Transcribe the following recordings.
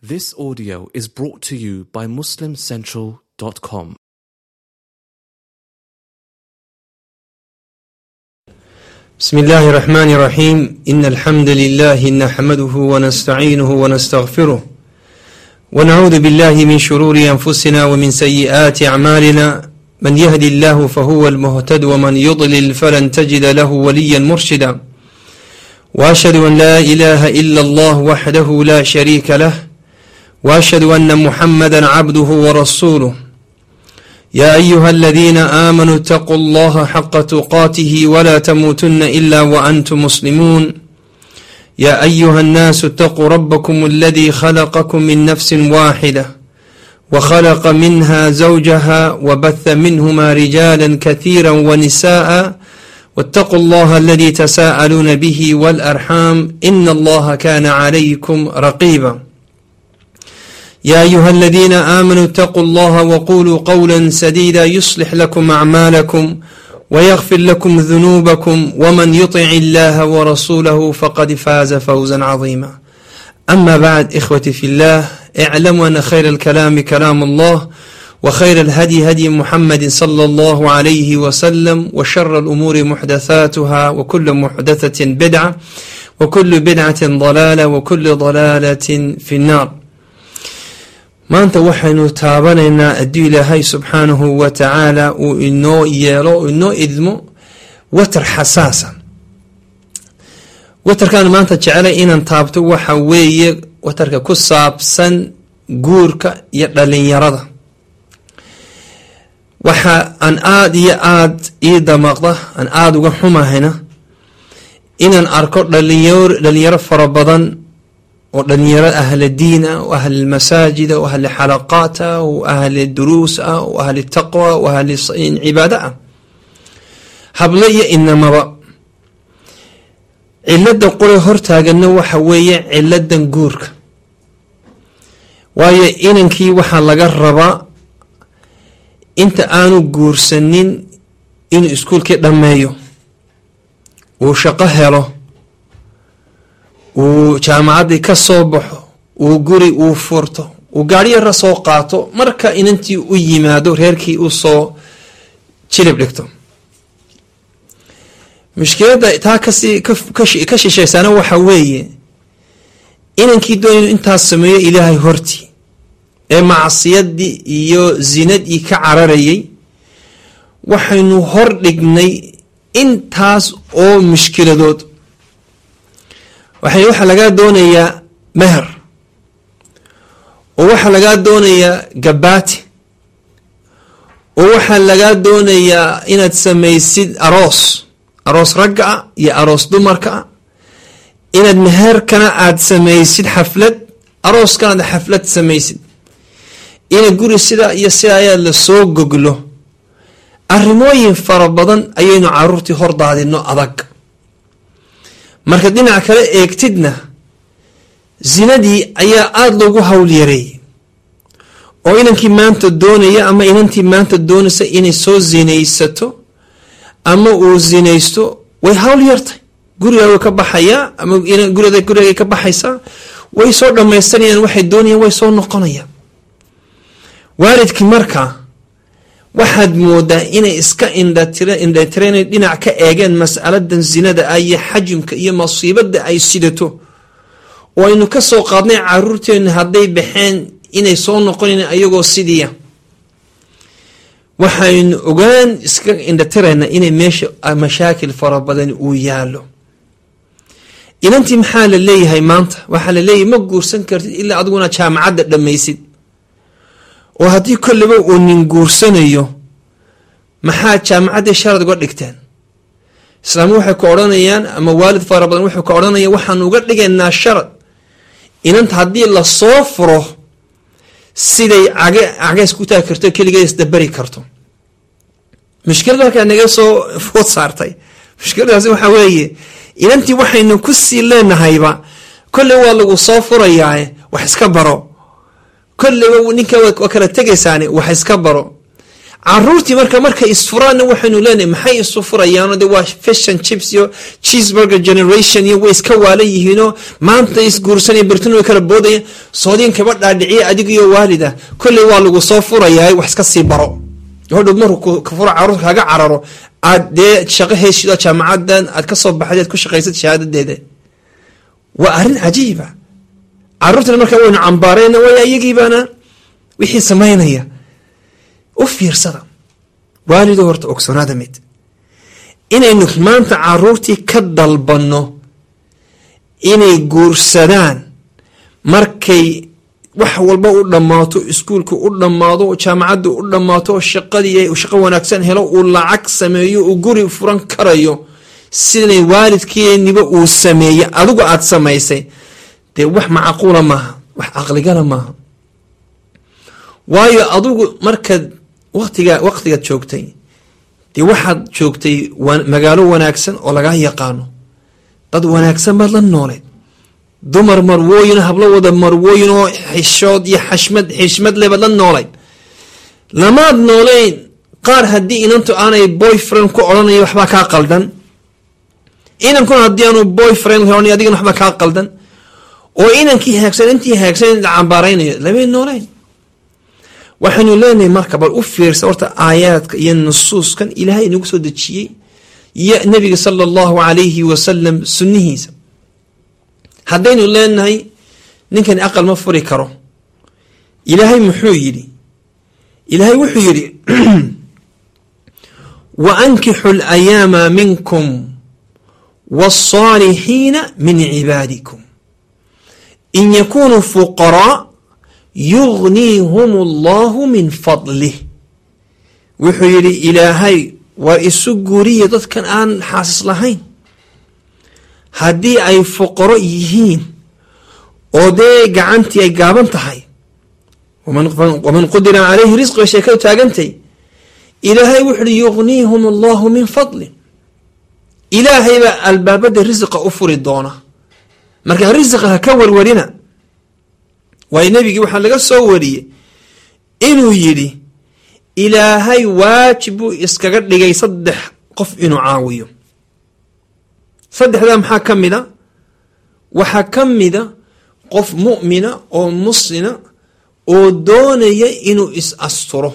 This audio is brought to you by MuslimCentral.com. بسم الله الرحمن الرحيم إن الحمد لله نحمده ونستعينه ونستغفره ونعوذ بالله من شرور أنفسنا ومن سيئات أعمالنا من يهدي الله فهو المهتد ومن يضلل فلن تجد له وليا مرشدا وأشهد أن لا إله إلا الله وحده لا شريك له وأشهد أن محمدا عبده ورسوله يا أيها الذين آمنوا اتقوا الله حق تقاته ولا تموتن إلا وأنتم مسلمون يا أيها الناس اتقوا ربكم الذي خلقكم من نفس واحدة وخلق منها زوجها وبث منهما رجالا كثيرا ونساء واتقوا الله الذي تساءلون به والأرحام إن الله كان عليكم رقيبا يا أيها الذين آمنوا اتقوا الله وقولوا قولا سديدا يصلح لكم أعمالكم ويغفر لكم ذنوبكم ومن يطع الله ورسوله فقد فاز فوزا عظيما أما بعد إخوتي في الله اعلموا أن خير الكلام كلام الله وخير الهدي هدي محمد صلى الله عليه وسلم وشر الأمور محدثاتها وكل محدثة بدعة وكل بدعة ضلالة وكل ضلالة في النار maanta waxaynu taabanaynaa hadduu ilaahay subxaanahu wa tacaala uu inoo yeelo uu inoo idmo watar xasaasa watarkaan maanta jecelay inaan taabto waxa weeye watarka ku saabsan guurka iyo dhalinyarada waxa aan aada iyo aada ii damaqda aan aada uga xumahayna inaan arko dhalinyaro dhalinyaro fara badan oo dhalinyaro ahla diin ah oo ahli masaajida oo ahli xalaqaat ah oo ahli duruus ah oo ahli taqwa oo ahli cibaado ah hablo iyo inamaba cilada qole hortaagana waxa weeye ciladan guurka waayo inankii waxaa laga rabaa inta aanu guursanin inuu iskuulkii dhammeeyo uu shaqo helo uu jaamacaddii ka soo baxo uu guri uu furto uu gaari yara soo qaato marka inantii u yimaado reerkii u soo jilib dhigto mushkiladda taa kasii ka shisheysana waxa weeye inankii doonaynu intaas sameeyo ilaahay hortii ee macsiyadii iyo zinadii ka cararayay waxaynu hor dhignay intaas oo mushkiladood waxaa lagaa doonayaa meher oo waxaa lagaa doonayaa gabaati oo waxaa lagaa doonayaa inaad samaysid aroos aroos ragga ah iyo aroos dumarka ah inaad meherkana aad samaysid xaflad arooskana aad xaflad samaysid ina guri sidaa iyo sidaa ayaa lasoo goglo arrimooyin fara badan ayaynu caruurtii hor daadino adag marka dhinac kale eegtidna zinadii ayaa aada loogu hawl yareeyay oo inankii maanta doonaya ama inantii maanta doonaysa inay soo zinaysato ama uu zinaysto way hawl yartay gurigaa way ka baxayaa ama gurida gurigay ka baxaysaa way soo dhamaystanayaan waxay doonayaan way soo noqonayaan waalidkii markaa waxaad moodaa inay iska indhatireen dhinac ka eegeen masaladan zinada ah iyo xajimka iyo masiibada ay sidato oo aynu ka soo qaadnay caruurteena hadday baxeen inay soo noqonayn ayagoo sidiia waxaynu ogaan iska indhatirayna inay meesha mashaakil fara badan uu yaalo inantii maxaa la leeyahay maanta waxaa la leeyahay ma guursan kartid ilaa adiguna jaamacadda dhammaysid oo haddii kolleba uu nin guursanayo maxaa jaamacaddii sharad uga dhigteen islaamku waxay ku odhanayaan ama waalid fara badan wuxuu ka odhanaya waxaanu uga dhigaynaa sharad inanta haddii lasoo furo siday cage cageys ku taagi karto keligeed isdabari karto mushkilada halkaa naga soo food saartay mushkiladaasi waxaa weeye inantii waxaynu ku sii leenahayba kolley waa lagu soo furayaa wax iska baro kolleyba ninka waa kala tegaysaani wax iska baro caruurtii marka markay isfuraanna waxaynu leenahay maxay isu furayaano de waa fashion chips iyo cheeseburger generation iyo way iska waalan yihiinoo maanta isguursanaya bertin way kala boodaya soodiin kaba dhaadhiciya adigiyo waalida kolley waa lagu soo furayaa wax iska sii baro hodhow markuu ka fura caruurta kaaga cararo aad dee shaqo heshido jaamacadan aad kasoo baxdeed ku shaqaysad shahaadadeeda waa arrin cajiiba caruurtana markaa waynu cambaarayna way iyagiibaana wixii samaynaya u fiirsada waalido horta ogsoonaada mid inaynu maanta caruurtii ka dalbanno inay guursadaan markay wax walba u dhammaato iskuulka u dhammaado jaamacadda u dhammaato shaqadii shaqo wanaagsan helo uu lacag sameeyo uu guri furan karayo sidanay waalidkeeniba uu sameeyey adigu aada samaysay dee wax macquula maaha wax caqligala maaha waayo adigu markaad watiga waqtigaad joogtay dee waxaad joogtay magaalo wanaagsan oo lagaa yaqaano dad wanaagsan baad la nooleed dumar marwooyin hablo wada marwooyin oo xishood iyo xashmad xishmad le baad la noolayd lamaad nooleyn qaar haddii inantu aanay boyfriend ku odhanaya waxbaa kaa qaldan inankuna haddii aanu boyfriend ohanay adigana waxbaa kaa qaldan oo inankii haagsan intii haagsan la cambaaraynayo lamay nooleyn waxaynu leenahay marka bal u fiirsa horta aayaadka iyo nusuuskan ilaahay inagu soo dejiyey iyo nabiga sala allahu calayhi wasalam sunnihiisa haddaynu leenahay ninkani aqal ma furi karo ilaahay muxuu yidhi ilaahay wuxuu yidhi wa ankixu alayaama minkum waالصaalixiina min cibaadikum in yakunuu fuqaraa yugniihum allahu min fadlih wuxuu yidhi ilaahay war isu guriya dadkan aan xaasis lahayn haddii ay fuqaro yihiin oo dee gacantii ay gaaban tahay waman qudira calayhi risqi bay sheekadu taagantay ilaahay wuxu uhi yugniihum allahu min fadli ilaahay baa albaabada risiqa u furi doona marka risiqa ha ka warwarina waayo nebigii waxaa laga soo wariyey inuu yidhi ilaahay waajib buu iskaga dhigay saddex qof inuu caawiyo saddexdaa maxaa ka mida waxaa ka mida qof mu'mina oo muslina oo doonaya inuu is asturo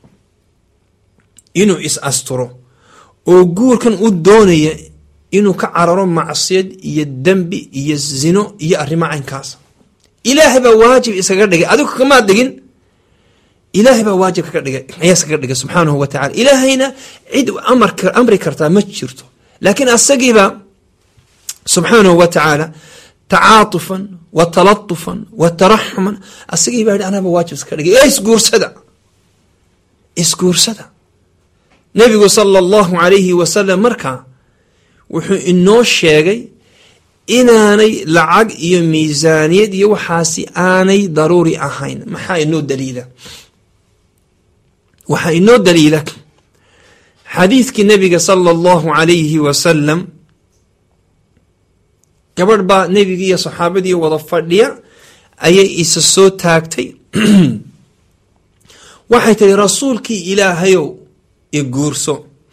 inuu is asturo oo guurkan u doonaya inuu ka cararo macsiyad iyo dembi iyo zino iyo arrimo caynkaas ilaahay baa waajib iskaga dhigay adigu kamaad dhigin ilaahay baa waajib kaga dhigay ayaa iskaga dhigay subxaanahu wa tacala ilaahayna cid amri kartaa ma jirto laakiin asagiiba subxaanahu wa tacaala tacaatufan wa talatufan wa taraxuman asagii baa yidhi anaaba waajib iskaga dhigay ee isguursada isguursada nebigu sala allahu calayhi wasalam markaa wuxuu inoo sheegay inaanay lacag iyo miisaaniyad iyo waxaasi aanay daruuri ahayn maxaa inoo daliila waxaa inoo daliila xadiidkii nebiga sala allahu calayhi wasalam gabadh baa nebigii iyo saxaabadii wada fadhiya ayay isa soo taagtay waxay tihi rasuulkii ilaahayow i guurso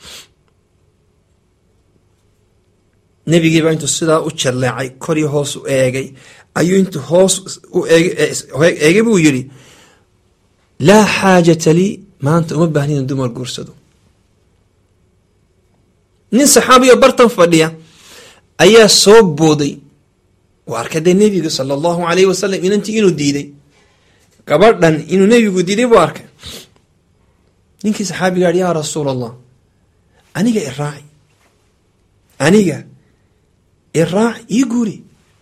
nebigiibaa intuu sidaa u jalleecay korii hoos u eegay ayuu intuu hoos u eegay buu yidhi laa xaajata lii maanta uma baahni in dumar guursado nin saxaabiyo bartan fadhiya ayaa soo booday u arkay dee nebiga sala allahu alayhi wasalam inantii inuu diiday gabadhan inuu nebigu diiday buu arkay ninkii saxaabiga yihi yaa rasuul allah aniga iraaci aniga iraac ii guuri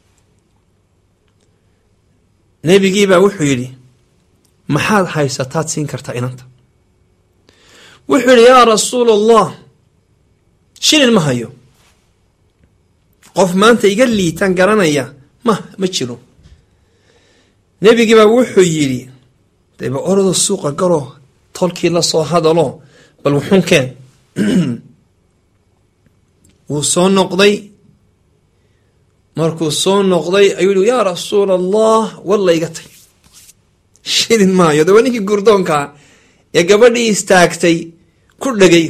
nebigiibaa wuxuu yidhi maxaad haysataad siin kartaa inanta wuxuu yidhi yaa rasuul allah shilin ma hayo qof maanta iga liitaan garanaya ma ma jiro nebigiibaa wuxuu yidhi deba orado suuqa galo tolkii la soo hadalo bal wuxun keen wuu soo noqday markuu soo noqday ayuu yihi yaa rasuul allah walla iga tay shilin maayo de waa ninkii gurdoonkaa ee gabadhii istaagtay ku dhegay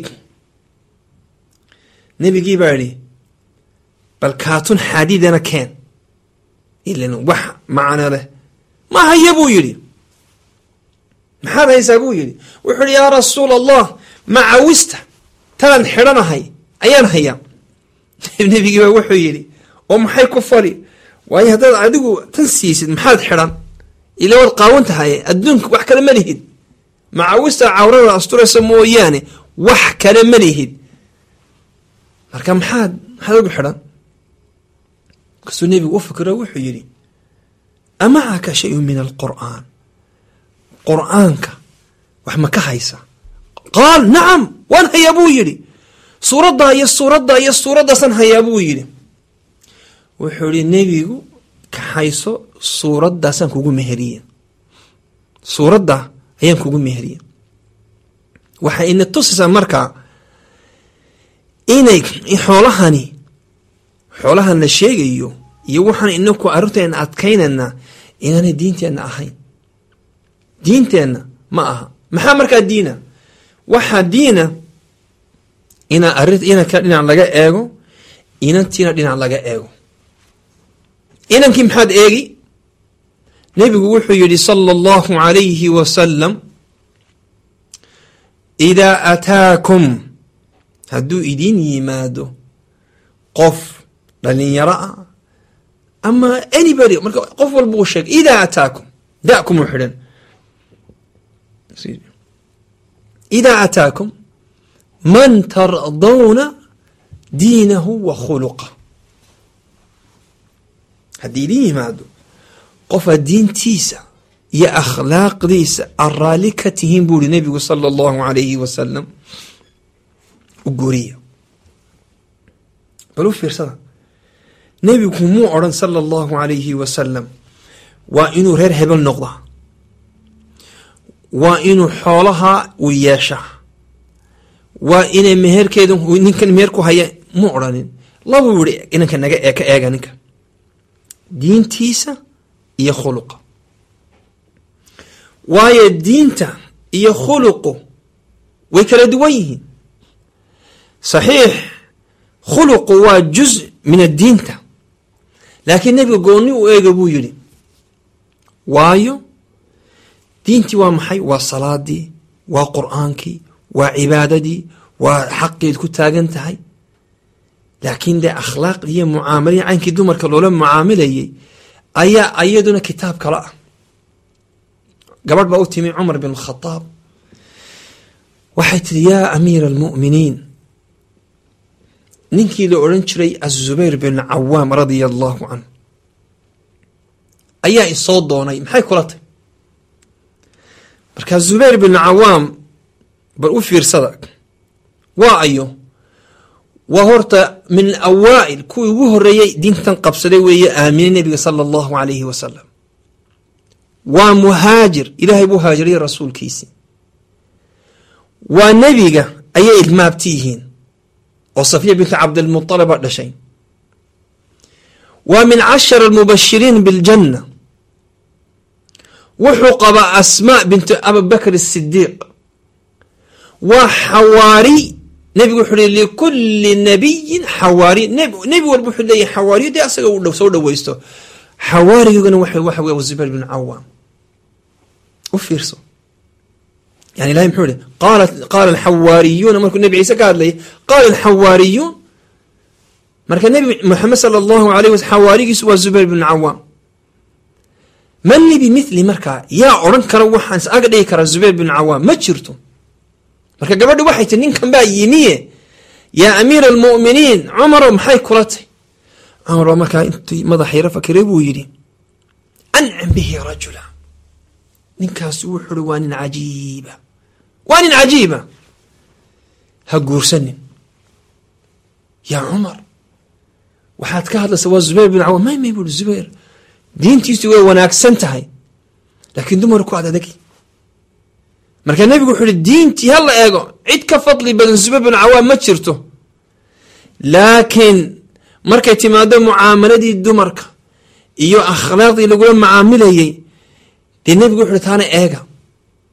nebigii baa idhi bal kaatun xaadiidana keen ilan wax macno leh ma haya buu yidhi maxaad haysaa buu yidhi wuxuu ihi yaa rasuul allah macawista talan xidhanahay ayaan hayaa nebigii baa wuxuu yidhi oo maxay ku fali waayo haddaad adigu tan siisid maxaad xidhan ila waad qaawan tahay adduunka wax kale ma lihid macawista cawrada asturaysa mooyaane wax kale ma lihid marka maxaad maxaad ugu xidhan markaasuu nebigu u fikiro wuxuu yidhi amacaka shayun min alqur'aan qur'aanka wax ma ka haysa qaal nacam waan hayaa buu yidhi suuraddaa iyo suuraddaa iyo suuraddaasaan hayaa buu yidhi wuxuu yihi nebigu kaxayso suuraddaasaan kugu meheriye suuraddaa ayaan kugu meheriye waxay ina tusaysaa markaa inay xoolahani xoolahan la sheegayo iyo waxaan inaku arrinteena adkaynayna inaanay diinteenna ahayn diinteenna ma aha maxaa markaa diina waxaa diina inaa arrin inanka dhinac laga eego inantiina dhinac laga eego inankii maxaad eegi nebigu wuxuu yidhi sala allahu calayhi wasalam idaa ataakum hadduu idiin yimaado qof dhalinyaro ah ama anybody marka qof walba uu sheegay idaa ataakum dakum u xidhan idaa ataakum man tardawna diinahu wa khuluqa haddii idin yimaado qofaad diintiisa iyo akhlaaqdiisa aad raalli ka tihiin buu ihi nebigu sala allahu alayhi wasalam u guriya bal u fiirsada nebigu muu odhan sala allahu alayhi wasalam waa inuu reer hebel noqdaa waa inuu xoolaha u yeeshaa waa inay meherkeeda ninkan meher ku haya mu odhanin labuu yihi inanka naga ee ka eega ninka diintiisa iyo khuluqa waayo diinta iyo khuluqu way kala duwan yihiin saxiix khuluqu waa juz min addiinta laakiin nebiga goonni u eega buu yidhi waayo diintii waa maxay waa salaadii waa qur'aankii waa cibaadadii waa xaqeed ku taagan tahay laakiin dee akhlaaqdii iyo mucaamalihii caynkii dumarka loola mucaamilayay ayaa iyaduna kitaab kale ah gabadh baa u timi cumar bin khadaab waxay tiri yaa amiira almu'miniin ninkii la odhan jiray azubayr bin cawaam radia allahu canh ayaa isoo doonay maxay kula tahy markaa zubayr bin cawaam bal u fiirsada waa ayo waa horta min awaa'il kuwii ugu horeeyey diintan qabsaday weeye aaminay nebiga sala allahu alayhi wasalam waa muhaajir ilaahay buu haajiriyay rasuulkiisii waa nebiga ayay ilmaabti yihiin oo safiya bintu cabdilmuطalaba dhashay waa min cashara almubashiriin biاljanna wuxuu qabaa asmaa bintu abibakr الsidiiq waa xawaari nebigu wuxuu hi likuli nabiyin xawaari nebi walba wuxuu leeyahy xawaariyo dee asaga uu soo dhaweysto xawaarigana waxa wey zubayr bin cawaam u fiirso yani ilahay muxuu ihi qaala alxawaariyuuna markuu nebi ciise ka hadlayay qaala alxawaariyuun marka nebi moxamed sala allahu alayh wasl xawaarigiisu waa zubayr bin cawaam man li bimithli markaa yaa odhan kara waxaan is aga dhigi karaa zubayr bin cawaam ma jirto marka gabadhi waxay tii ninkan baa yimiye yaa amiira almu'miniin cumarow maxay kula tay cumar baa markaa intii madax yaro fakiray buu yidhi ancim bihi rajula ninkaasi wuxuu uhi waa nin cajiiba waa nin cajiiba ha guursanin yaa cumar waxaad ka hadlaysa waa zubayr bin cawaam may may buuhi zubayr diintiisu way wanaagsan tahay laakiin dumarku ad adagi marka nebigu wuxuu ihi diintii ha la eego cid ka fadli badan zubayr bin cawaam ma jirto laakiin markay timaado mucaamaladii dumarka iyo akhlaaqdii lagula mucaamilayey dee nebigu wuxu uhi taana eega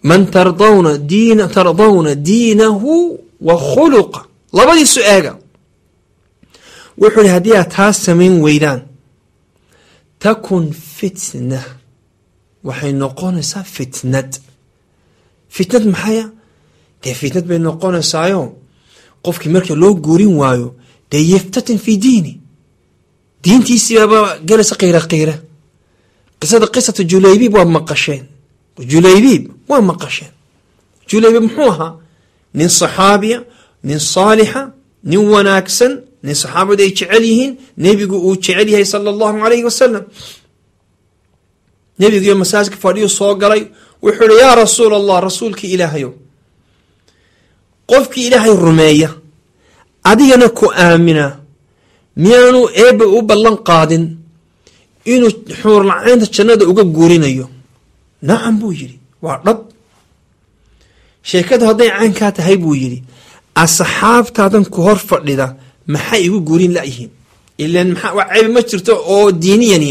man tardawna diina tardawna diinahu wa khuluqa labadiisu eega wuxuu ihi haddii aad taas samayn weydaan takun fitna waxay noqonaysaa fitnad fitnad maxaya dee fitnad bay noqonaysaayo qofkii marka loo guurin waayo dee yaftatin fi diini diintiisiibaaba galaysa qiira qiira qisada qisatu julaybiib waa maqasheen julaybiib waa maqasheen julaybiib muxuu ahaa nin saxaabiya nin saalixa nin wanaagsan nin saxaabadu ay jecel yihiin nebigu uu jecel yahay sala allahu alayhi wasalam nebigiiyo masaajka fadhiyu soo galay wuxuu ihi yaa rasuul allah rasuulkii ilaahayow qofkii ilaahay rumeeya adigana ku aamina miyaanu eebba u ballan qaadin inuu xuurlacaynta jannada uga guurinayo nacam buu yidhi waa dhab sheekadu hadday caynkaa tahay buu yidhi asxaabtaadan ku hor fadhida maxay igu guurin layihiin ilan maxaa wax ceeb ma jirto oo diiniyani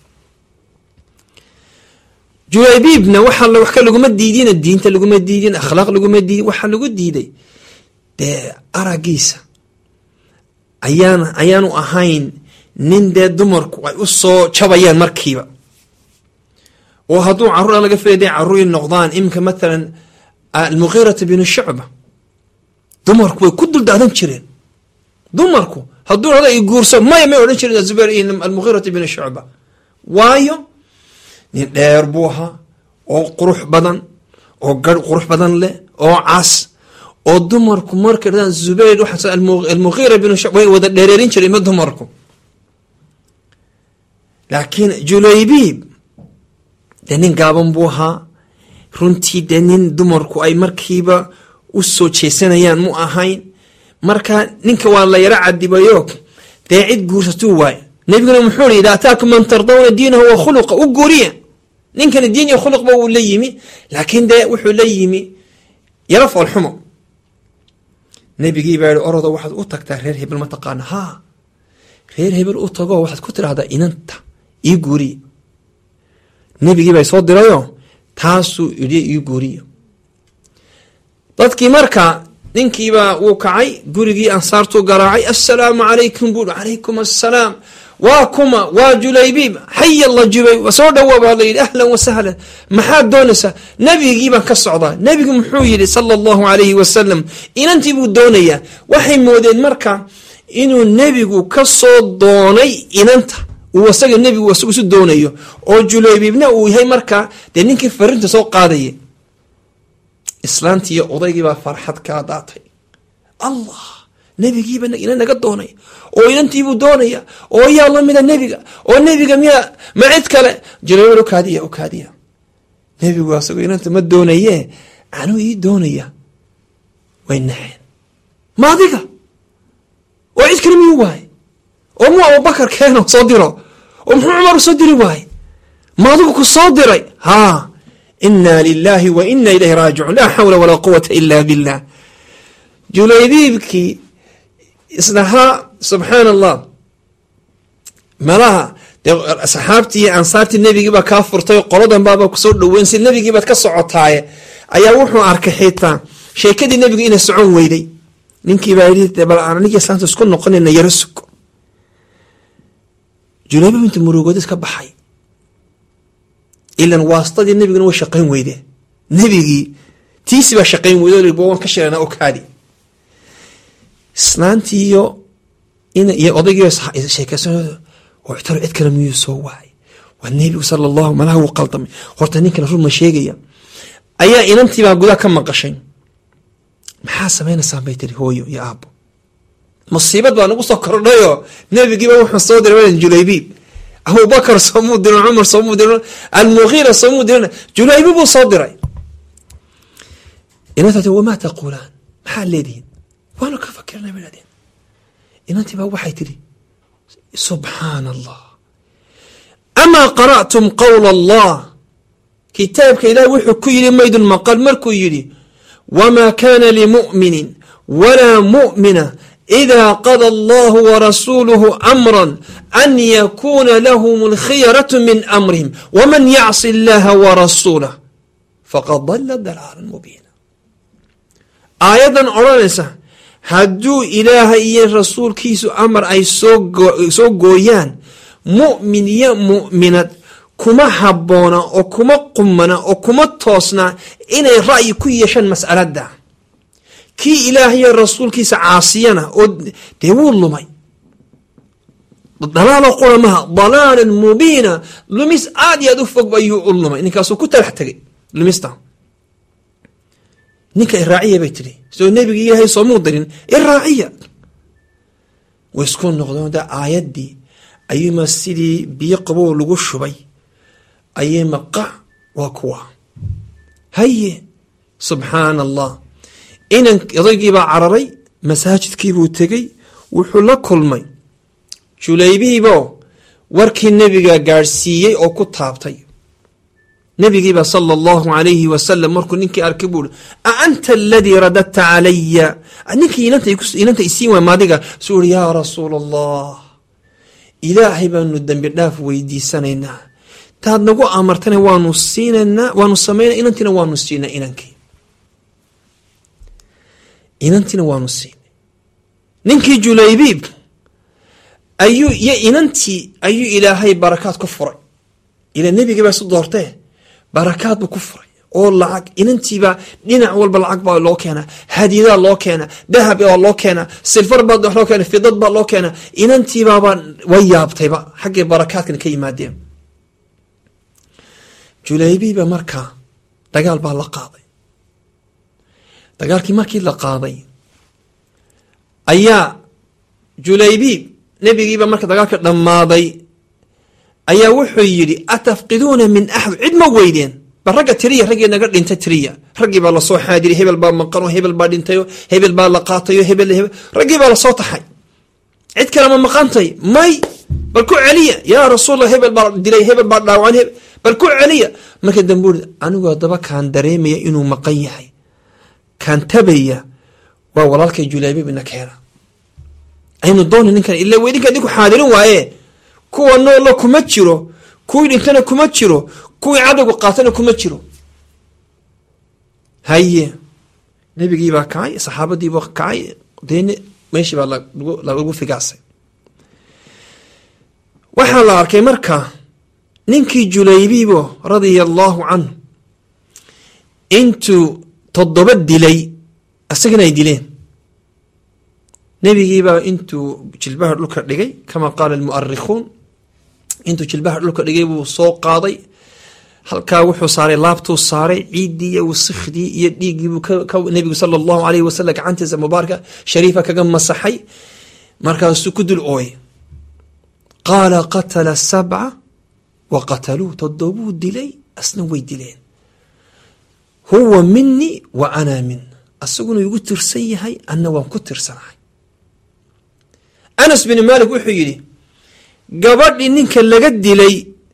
julaybiibna waxa wax ka laguma diidina diinta laguma diidin akhlaaq laguma diidin waxaa lagu diiday dee aragiisa ayaan ayaanu ahayn nin dee dumarku ay u soo jabayaan markiiba oo hadduu carruur laga filay day carruur in noqdaan iminka mathalan almugiirata binu shucba dumarku way ku duldaadan jireen dumarku hadduu hada i guurso maya may odhan jirin zubayr iyo almugiirata binu shucba waayo nin dheer buu ahaa oo qurux badan oo garh qurux badan leh oo cas oo dumarku markay dhadaan zubayr waxaa almugiira binu shucba way wada dheereerin jiray ma dumarku laakiin julaybiib dee nin gaaban buu ahaa runtii dee nin dumarku ay markiiba u soo jeesanayaan mu ahayn marka ninka waa la yaro cadibayo dee cid guursatuu waay nebiguna muxuu i ida ataakum man tardawna diinahu wa khuluqa u guuriya ninkani diin iyo khuluqba uu la yimi laakiin dee wuxuu la yimi yaro foolxumo nebigii baa yihi orodo waxaad u tagtaa reer hebel ma taqaana haa reer hebel u tago waxaad ku tidhahdaa inanta ii guuriya nebigii baa soo dirayo taasuu idhi ii guuriya dadkii marka ninkiibaa wuu kacay gurigii ansaartuu garaacay assalaamu calaykum buu calaykum assalaam waa kuma waa julaybiib xaya la jubay soo dhawoa baa layidhi ahlan wasahlan maxaad doonaysaa nebigii baan ka socdaa nebigu muxuu yidhi sala allahu alayhi wasalam inantii buu doonayaa waxay moodeen marka inuu nebigu ka soo doonay inanta uu asaga nebigu isagu isu doonayo oo julaybiibna uu yahay markaa dee ninkii farinta soo qaadaya islaantii iyo odaygiibaa farxad kaa daatay allah nebigiiba ina naga doonay oo inantiibuu doonaya oo yaa lamida nebiga oo nebiga miyaa ma cid kale julaybiib ukaadiya ukaadiya nebigu asagoo inanta ma doonaye anuu ii doonaya way naxeen ma adiga oo cid kale miyuu waaye oo muu abubakar keeno soo diro oo muxuu cumar soo diri waaye ma adigu ku soo diray haa ina lilahi wa ina ilayhi raajicuun laa xawla walaa quwata ila billah julaybiibkii islahaa subxaan allah malaha dee saxaabtii iyo ansaartii nebigiibaa kaa furtay qoladan baaba kusoo dhaweyn si nebigiibaad ka socotaaye ayaa wuxuu arkay xitaa sheekadii nebigu inay socon weyday ninkiibaa yii bal aan anigi islaanta isku noqonayna yaro sugo julaybiib inta murugoodis ka baxay ilan waastadii nebiguna way shaqayn weyde nebigii tiisi baa shaqayn weyde waan ka shirana okaadi islaantii iyo iyo odaygii sheekeysan oo talo cid kale miyuu soo waayay waa nebigu sala allahu malaha wuu qaldamay horta ninkana run ma sheegaya ayaa inantiibaa gudaa ka maqashay maxaa samaynaysaan bay tiri hooyo iyo aabbo musiibad baa nagu soo kordhayoo nebigiiba wuxuu soo diray julaybiib abubakar soomuu dirin cumar soomuu dirin almugiira soomuu dirin julaybiib buu soo diray inantaati wamaa taquulaan maxaad leedihiin waanu ka fakirnay bay dhahdeen inantii baa waxay tidhi subxaana allah amaa qara'tum qowla allah kitaabka ilaah wuxuu ku yidhi maydun maqal markuu yidhi wamaa kana limu'minin walaa mu'mina إذا قضى الله ورسوله أمرا أن يكون لهم الخيرة من أمرهم ومن يعص الله ورسوله faqad dalla dalaalan mubiina aayaddan odhanaysa hadduu ilaahay iyo rasuulkiisu amar ay soo gooyaan mu'min iyo mu'minad kuma habboona oo kuma qumana oo kuma toosna inay ra'yi ku yeeshaan mas'aladda kii ilaahayo rasuulkiisa caasiyana oo dee wuu lumay dalaalo qura maha dalaalan mubiina lumis aad iyo aad u fog ayuu u lumay ninkaasuu ku talax tegay lumista ninka iraaciya bay tidhi soo nebigi ilaahay soomuu dirin iraaciya way isku noqdeen da aayaddii ayuuma sidii biyo qabow lagu shubay ayay maqac waa kuwa haye subxaana allah inan odaygiibaa cararay masaajidkiibuu tegey wuxuu la kulmay julaybiibo warkii nebiga gaadhsiiyey oo ku taabtay nebigiiba sala allahu alayhi wasalam markuu ninkii arkay buu i a anta aladii radadta calaya ninkii inanta isiin waay maadiga suu uri yaa rasuul allah ilaahay baanu dembi dhaaf weydiisanaynaa taad nagu amartana waanu siinanaa waanu samayna inantiina waanu siinaa inankii inantiina waanu siinay ninkii julaybiib ayuu iyo inantii ayuu ilaahay barakaad ku furay ila nebigii baa isu doortee barakaad buu ku furay oo lacag inantiibaa dhinac walba lacag baa loo keenaa hadiyadaa loo keenaa dahab baa loo keenaa silfar baa loo keena fidad baa loo keenaa inantiibaabaa way yaabtayba xaggay barakaadkan ka yimaadeen julaybiiba markaa dagaal baa la qaaday dagaalkii markii la qaaday ayaa julaybiib nebigiiba marka dagaalka dhammaaday ayaa wuxuu yidhi atafqiduuna min axad cid ma weydeen bal ragga tiriya raggii naga dhintay tiriya raggii baa lasoo xaadiriy hebel baa maqano hebel baa dhintayo hebel baa la qaatayo hebel raggii baa lasoo taxay cid kale ma maqantay may bal ku celiya yaa rasuulla hebel baa dilay hebel baa dhaawacan bal ku celiya marka dambe uri anigu haddaba kaan dareemaya inuu maqan yahay kaan tabaya waa walaalkay julaybiib ina keena aynu doona ninkan ila weydinka idinku xaadirin waaye kuwa noolla kuma jiro kuwii dhintana kuma jiro kuwii cadowga qaatana kuma jiro haye nebigiibaa kacay saxaabadiibaa kacay deen meeshii baa lagu figaasay waxaa la arkay marka ninkii julaybiibo radia allaahu canhu intuu toddoba dilay isagana ay dileen nebigiibaa intuu jilbaha dhulka dhigay kama qaala almu'arikhuun intuu jilbaha dhulka dhigay buu soo qaaday halkaa wuxuu saaray laabtuu saaray ciiddii iyo wasikhdii iyo dhiiggiibuu nebigu sala allahu alayh wasalam gacantiisa mubaaraka shariifa kaga masaxay markaasuu ku dul ooyay qaala qatala sabca wa qataluu toddobuu dilay asna way dileen huwa minii wa ana min asaguna igu tirsan yahay anna waan ku tirsanahay anas bin maalik wuxuu yidhi gabadhii ninka laga dilay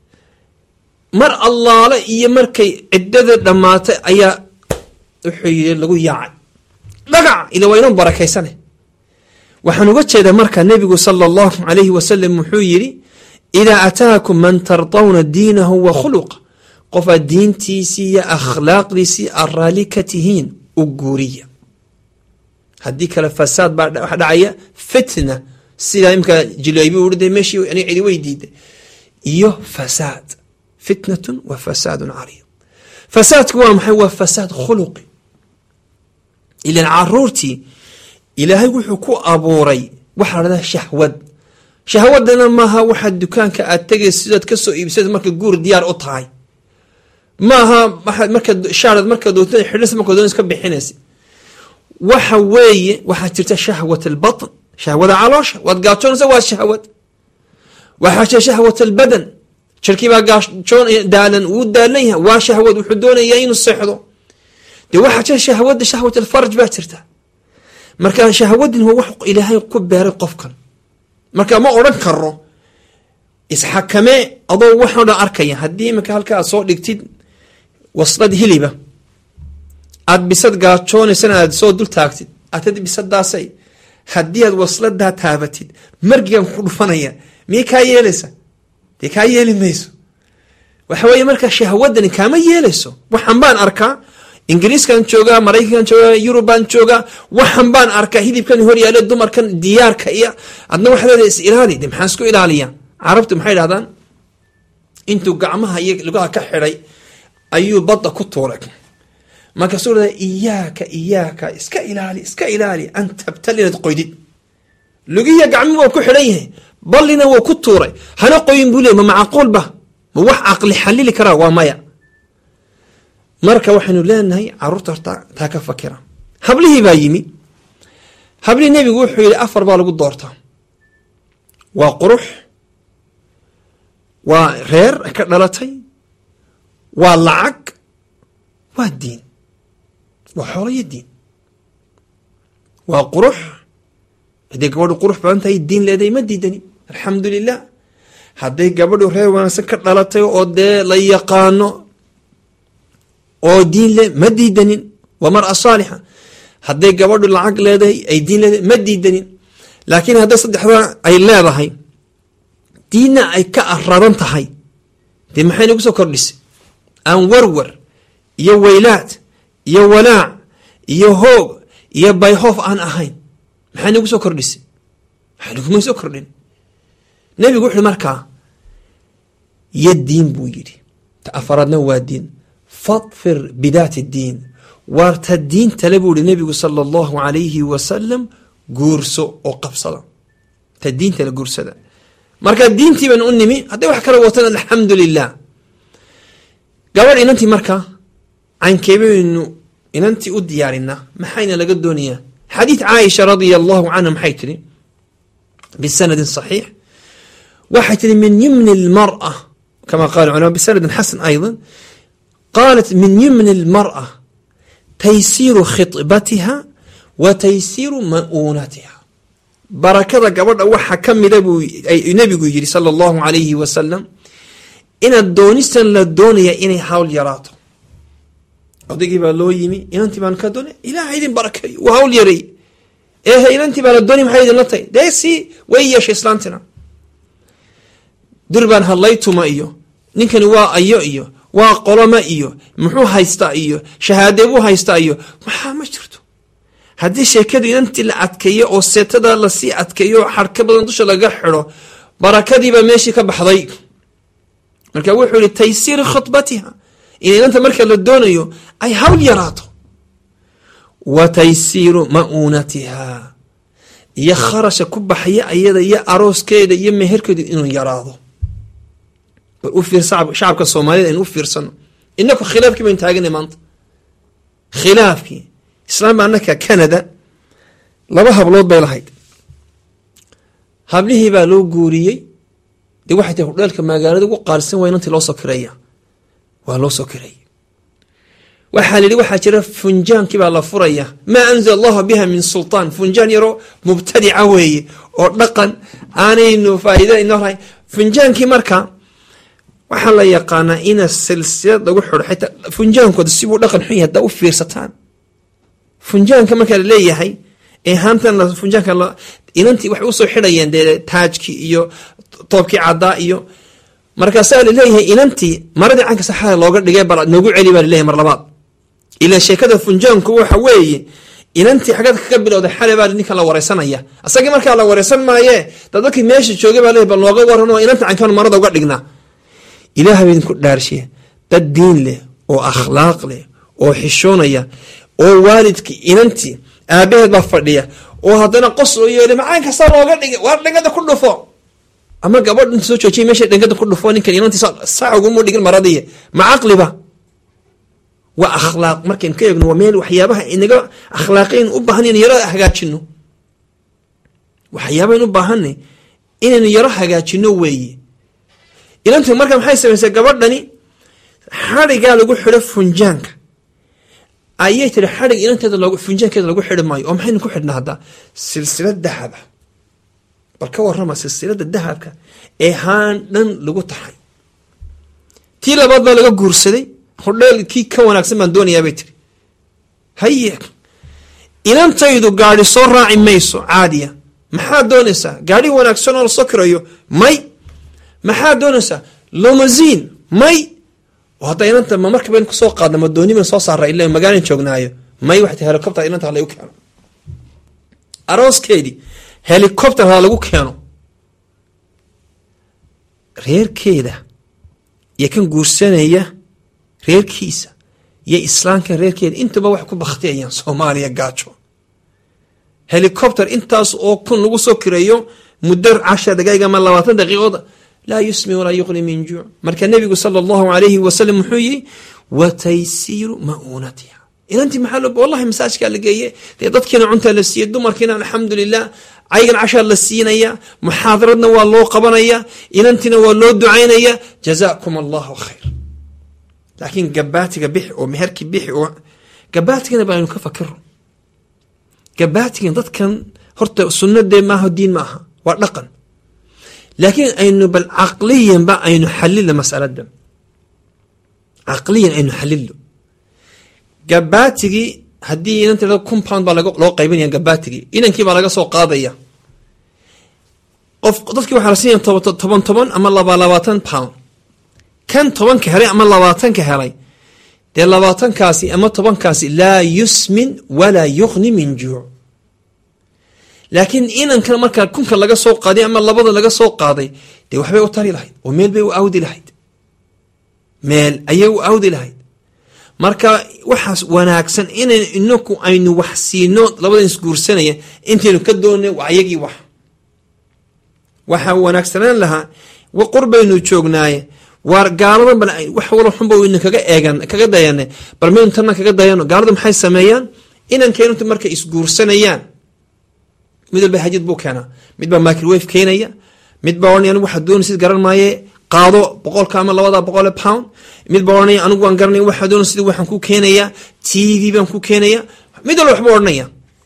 mar allaale iyo markay ciddada dhammaatay ayaa wuxuu yidhi lagu yaacay dhagac ila waa inoo barakaysane waxaan uga jeedaa marka nebigu sala allahu alayhi wasalam wuxuu yidhi idaa ataakum man tardawna diinahu wa khuluqa qofaad diintiisii iyo akhlaaqdiisii aad raalli ka tihiin u guuriya haddii kale fasaad baa waxa dhacaya fitna sidaa imka jilaybi ui de meeshii ani cidi way diiday iyo fasaad fitnatun wa fasaadun cariid fasaadku waa maxay waa fasaad khuluqi ilan caruurtii ilaahay wuxuu ku abuuray waxaa la dhahdaa shahwad shahwadana maaha waxaad dukaanka aad tegaysa sidaad ka soo iibsada marka guur diyaar u tahay maaha marka shaarad marka doonta xidhis marka doon iska bixinaysa waxa weeye waxaa jirta shahwat albatn shahwada caloosha waad gaajoonaysa waa shahwad waxaa jira shahwat albadan jirkii baa gaajoon daalan wuu daalan yahay waa shahwad wuxuu doonayaa inuu seexdo dee waxaa jira shahwada shahwat alfarj baa jirta marka shahwadin waa wax ilaahay ku beeray qofkan marka ma odhan karo isxakamee adoo waxao dhan arkaya haddii iminka halka aad soo dhigtid waslad hiliba aad bisad gaajoonaysana aad soo dul taagtid atad bisadaasay haddii aad wasladaa taabatid margigan ku dhufanaya miyay kaa yeelaysa dee kaa yeeli mayso waxa weeye marka shahwadani kaama yeelayso waxan baan arkaa ingiriiskan joogaa maraykankan joogaa yurubaan joogaa waxan baan arkaa hidibkan hor yaale dumarkan diyaarka iyo adna waxaa leedahay is ilaali de maxaan isku ilaaliya carabtu maxay dhahdaan intuu gacmaha iyo lugaha ka xidhay ayuu badda ku tuuray markaasuu leedahay iyaaka iyaaka iska ilaali iska ilaali an tabtal inaad qoydid lugihiya gacmihi waa ku xidhan yahay ballina wuu ku tuuray hana qoyin buu leey ma macquul ba ma wax caqli xalili karaa waa maya marka waxaynu leenahay caruurta horta taa ka fakira hablihii baa yimi hablihii nebigu wuxuu yihi afar baa lagu doortaa waa qurux waa reer ka dhalatay waa lacag waa diin waa xoolo iyo diin waa qurux hadday gabadhu qurux badan tahay diin leedahay ma diidani alxamdu lilah hadday gabadhu reer wanaagsan ka dhalatay oo dee la yaqaano oo diin le ma diidanin waa mara saalixa hadday gabadhu lacag leedahay ay diin leedahay ma diidanin laakiin hadday saddexdaa ay leedahay diinna ay ka aradan tahay dee maxay nagu soo kordhisay aan warwar iyo weylaad iyo walaac iyo hoog iyo bayhoof aan ahayn maxay nagu soo kordhisay maxay naguma soo kordhin nebigu wuxuui markaa yo diin buu yidhi ta afaraadna waa diin fadfir bidaati diin waarta diintale buu ihi nebigu sala allahu alayhi wasalam guurso oo qabsada ta diintale guursada marka diintii baan u nimi hadday wax kala watan alxamdu lilah gabadh inantii marka caynkeebaynu inantii u diyaarinaa maxayna laga doonayaa xadiid caaisha radia allahu canha maxay tihi bisanadin saxiix waxay tihi min yimni lmara kama qala culama bisanadin xasan ayضa qaalat min yimni lmara taysiiru khibatiha wa taysiiru ma'uunatiha barakada gabadha waxa ka mida buu nebigu yidhi sala allahu alayhi wasalam inaad doonistan la doonaya inay hawl yaraato odaygii baa loo yimi inantii baan ka doonay ilaha idin barakeeyo waa hawl yareey ehe inantii baa la doonay maxay idinla tahay dee si way yeeshay islaantina durbaan hadlaytuma iyo ninkani waa ayo iyo waa qoloma iyo muxuu haystaa iyo shahaadee buu haystaa iyo maxaa ma jirto haddii sheekadu inantii la adkeeyo oo seetada lasii adkeeyo xarka badan dusha laga xido barakadiibaa meeshii ka baxday marka wuxuu yihi taysiiri khudbatiha in inanta marka la doonayo ay hawl yaraato wa taysiiru ma'uunatiha iyo kharasha ku baxaya ayada iyo arooskeeda iyo meherkeedu inuu yaraado bal u fiir shacabka soomaaliyed aynu u fiirsano inaku khilaafkii baynu taaganay maanta khilaafkii islaamba annaka canada laba hablood bay lahayd hablihii baa loo guuriyey dee waxay tahay hudheelka magaalada ugu qaalisan waa inantii loo soo kireeya waa loo soo kireeyay waxaa la yidhi waxaa jira funjaankii baa la furaya maa anzala allahu biha min sultaan funjaan yaroo mubtadica weeye oo dhaqan aanaynu faa'iida inoo lahayn funjaankii marka waxaa la yaqaanaa ina silsilad lagu xidho xitaa funjaankooda sibuu dhaqan xun yahay haddaa u fiirsataan funjaanka markaa la leeyahay ee haantan funjaanka inantii waxay usoo xidhayeen dee taajkii iyo toobkii caddaa iyo markaasaa laleeyahay inantii maradii canka saxada looga dhigay bal noogu celi baa laleeyahay mar labaad ilaa sheekada funjaanku waxa weeye inantii xagad kaga bilowday xale baa ninkan la wareysanaya asagii markaa la wareysan maaye dad dadkii meesha joogay baa leeyahy bal nooga waran oo inanta cankaan marada uga dhignaa ilaaha ba idinku dhaarshiya dad diin leh oo akhlaaq leh oo xishoonaya oo waalidkii inantii aabaheed baa fadhiya oo haddana qos oo yeeli macaan kasta looga dhigay waar dhangada ku dhufo ama gabadh inta soo joojiya meesha dhangada ku dhufo ninkan inantii saa ugumu dhigin maradiya ma caqliba waa akhlaaq markaynu ka eegno waa meel waxyaabaha inaga akhlaaqiyn u baahan inaynu yaro hagaajino waxyaabahayn u baahanay inaynu yaro hagaajino weeye inantu marka maxay samaysay gabadhani xadhigaa lagu xidho funjaanka ayay tiri xadhig inanteeda log funjaankeeda lagu xidhi maayo oo maxaynu ku xidhnaa haddaa silsilad dahaba bal ka warrama silsilada dahabka ee haan dhan lagu taxay tii labaad baa laga guursaday hodheel kii ka wanaagsan baan doonayaa bay tiri haye inantaydu gaadhi soo raaci mayso caadiya maxaad doonaysaa gaadhi wanaagsan oo lasoo kirayo may maxaad doonaysaa lomosiin may oo hadda inanta ma marka baynu kusoo qaadna ma dooni baynu soo saara ila magaalan joognaayo may waxay tahay helicopter inanta ha lagu keeno arooskeedii helicopter ha lagu keeno reerkeeda iyo kan guursanaya reerkiisa iyo islaamkan reerkeeda intaba waxay ku baktiyayaan soomaaliya gaajo helicopter intaas oo kun lagu soo kireeyo muddo cashar daqaiq ama labaatan daqiiqood laa yusmi walaa yuqni min juuc marka nebigu sala allahu alayhi wasalam wuxuu yihi wa taysiiru ma'uunatiha inantii maxaa loo wallahi masaajkaa la geeye dee dadkiina cuntaa la siiyey dumarkiina alxamdulilah ayagan cashaa la siinaya muxaadaradna waa loo qabanaya inantiina waa loo ducaynaya jazaakum allahu khayr laakiin gabaatiga bixi oo meherkii bixi oo gabaatigana baaynu ka fakiro gabaatigan dadkan horta sunnadee maaha diin maaha waa dhaqan laakiin aynu bal caqliyanba aynu xalilo masalada caqliyan aynu xalilo gabaatigii haddii inanta kun pound baa loo qaybinaya gabaatigii inankii baa laga soo qaadaya qof dadkii waxaa la siinaya toban toban ama laba labaatan pound kan tobanka helay ama labaatanka helay dee labaatankaasi ama tobankaasi laa yusmin walaa yuqni min juuc laakiin inankan markaa kunka laga soo qaaday ama labada laga soo qaaday dee waxbay u tari lahayd oo meel bay u awdi lahayd meel ayay u awdi lahayd marka waxaas wanaagsan inan inaku aynu wax siino labadan isguursanaya intaynu ka doona waa ayagii wax waxaa wanaagsanaan lahaa qurbaynu joognaaye waar gaaladan bal wax walo xunba waynu kaga eegan kaga dayane bal maynu tanna kaga dayano gaalada maxay sameeyaan inankeenunta markay isguursanayaan mid walba hajid buu keenaa mid baa microwave keenaya mid baa ohanaya anigu waxaa doonaysid garan maaye qaado boqolka ama labada boqole pound mid baa ohanaya anigu waan garanaya waxaa doonay sida waxaan ku keenayaa t v baan ku keenaya mid walba waxba odhanaya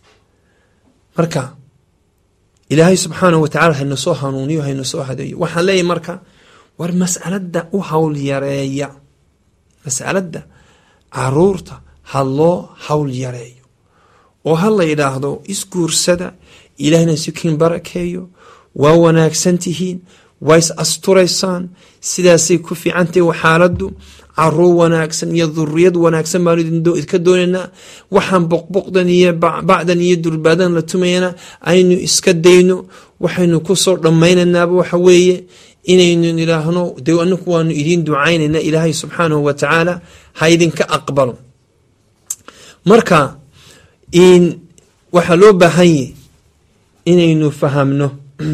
marka ilaahay subxaanahu watacala hayna soo hanuuniyo hayna soo hadeeyo waxaan leeyahy marka war mas'alada u hawl yareeya mas'alada caruurta ha loo hawl yareeyo oo ha la yidhaahdo isguursada ilaahna sikiin barakeeyo waa wanaagsan tihiin waa is asturaysaan sidaasay ku fiicantahy xaaladdu caruur wanaagsan iyo duriyad wanaagsan baanu idinka doonaynaa waxaan boqboqdan iyo bacdan iyo durbaadan la tumayana aynu iska dayno waxaynu kusoo dhammaynaynaaba waxa weeye inaynu idhaahno de anaku waanu idiin ducaynayna ilaahay subxaanahu wa tacaala ha idinka aqbalo marka waxaa loo baahan yahy inaynu fahamno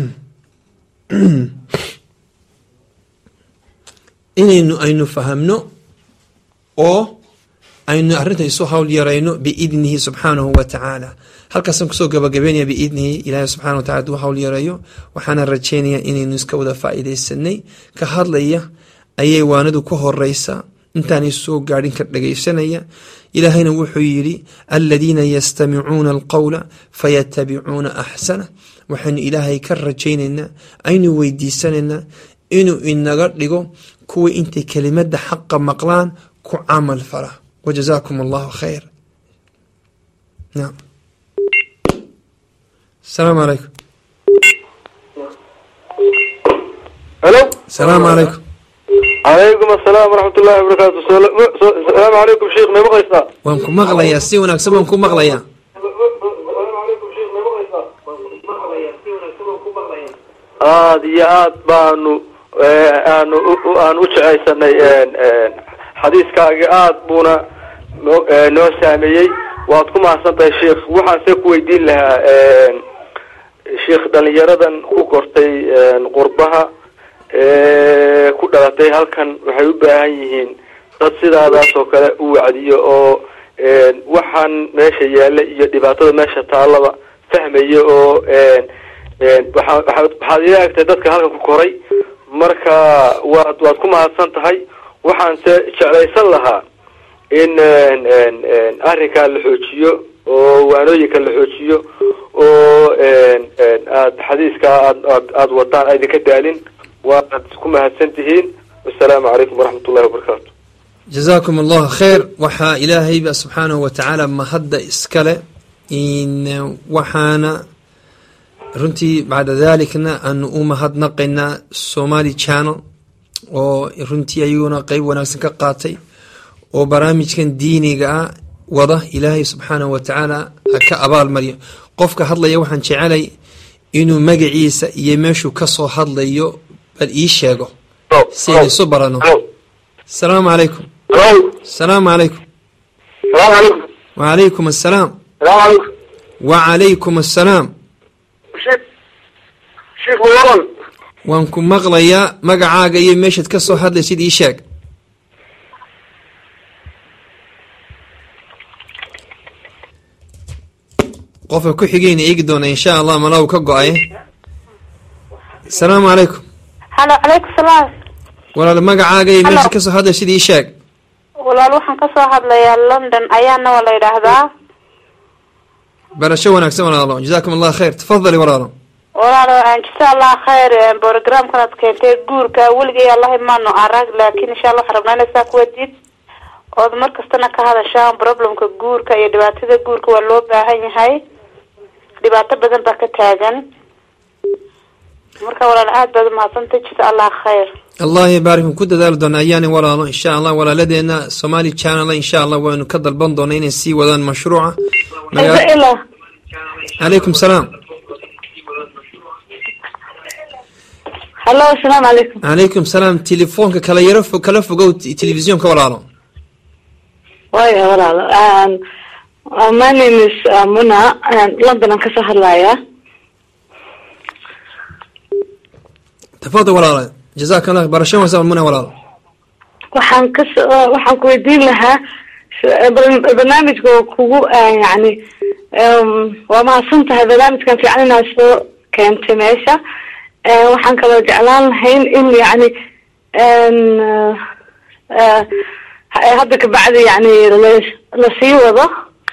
inaynu aynu fahamno oo aynu arrinta isu hawl yarayno biidnihi subxaanahu wa tacaala halkaasaan kusoo gabagabeynaya biidnihi ilaahay subxana wa tacala aduu hawl yareeyo waxaana rajeynaya inaynu iska wada faa'iidaysanay ka hadlaya ayay waanadu ka horeysa intaanay soo gaadhin ka dhagaysanaya ilaahayna wuxuu yidhi aladiina yastamicuuna alqowla fayatabicuuna axsana waxaynu ilaahay ka rajaynaynaa aynu weydiisanaynaa inuu inaga dhigo kuwii intay kelimada xaqa maqlaan ku camal fala wajazaakum allahu khayr naam asalaamu calaykum helo asalaamu calaykum calaykum asalaam waraxmat ullahi wabarakaatu asalaamu calaykum sheikh may maqlaysaa waan ku maqlayaa si wanaagsan baan ku maqlayaa aada iyo aad baanu aanu aan u jecaysanay xadiiskaaga aad buuna noo noo saameeyey waad ku mahadsan tahay sheikh waxaan se ku weydiin lahaa sheikh dhalinyaradan ku kortay qurbaha ku dhalatay halkan waxay u baahan yihiin dad sidaadaas oo kale u wacdiyo oo waxaan meesha yaalla iyo dhibaatada meesha taallaba fahmaya oo waa waxaad ila egtay dadka halkan ku koray marka waad waad ku mahadsan tahay waxaan se jeclaysan lahaa in arrinkaa la xoojiyo oo waanooyinka la xoojiyo oo aad xadiiskaa aad aad aada wadaan aydinka daalin waad ku mahadsan tihiin wasalaamu calaykum waraxmat ullahi wabarakaatu jazaakum allahu khayr waxaa ilaahayba subxaanahu wa tacaala mahadda iskale in waxaana runtii bacda dalikna aanu u mahadnaqaynaa somali channel oo runtii ayaguna qeyb wanaagsan ka qaatay oo barnaamijkan diiniga ah wada ilaahay subxaanahu watacaala ha ka abaalmariyo qofka hadlaya waxaan jecelay inuu magaciisa iyo meeshuu kasoo hadlayo bal ii sheego si aynu isu barano asalaamu calaykum asalaamu calaykum wacalaykum assalaam wacalaykum assalaam waan ku maqlayaa magacaaga iyo meeshaad ka soo hadlaysid ii sheeg qofka ku xigeyna eegi doona insha allah malaw ka go-ay asalaamu calaykum halo calaykum salaam walaal magacaaga iyo Hello. meeshaad kasoo hadlaysid ii sheeg walaal waxaan kasoo hadlayaa london ayaana waa la yidhaahdaa barasho wanaagsan walaalo jazaakum allah khayr tafadali walaalo walaalo jasa allah khayr programkan aad keentay guurka weligay allahi maano arag laakin insha allah waxaan rabnaa inay saa kuwadid ood mar kastana ka hadashaan problemka guurka iyo dhibaatada guurka waa loo baahan yahay dhibaato badan baa ka taagan marka walaal aad baad umahadsantay jasa allah khayr allah ybaarikum ku dadaali doona ayaani walaalo insha allah walaaladeena somali channel insha allah waynu ka dalban doona inay sii wadaan mashruuca Maga- ila calaykum salaam halo asalaamu calaykum calaykum salaam telefoonka kala yaro fo- kala fogow t- telefisyoonka walaalo waya walaalo um, uh, my name is uh, muna uh, london aan kasoo hadlaya tafadal walaalo jazaaka allah barasho wanaagsan muna walaalo waxaan kas uh, waxaan ku weydiin lahaa s- bar- barnaamijka oo kugu uh, yani um, waa mahadsan tahay barnaamijkan fiican inaad soo keentay meesha uh, waxaan kaloo jeclaan lahayn in yani n uh, uh, hadda kabacdi yani la- lasii wado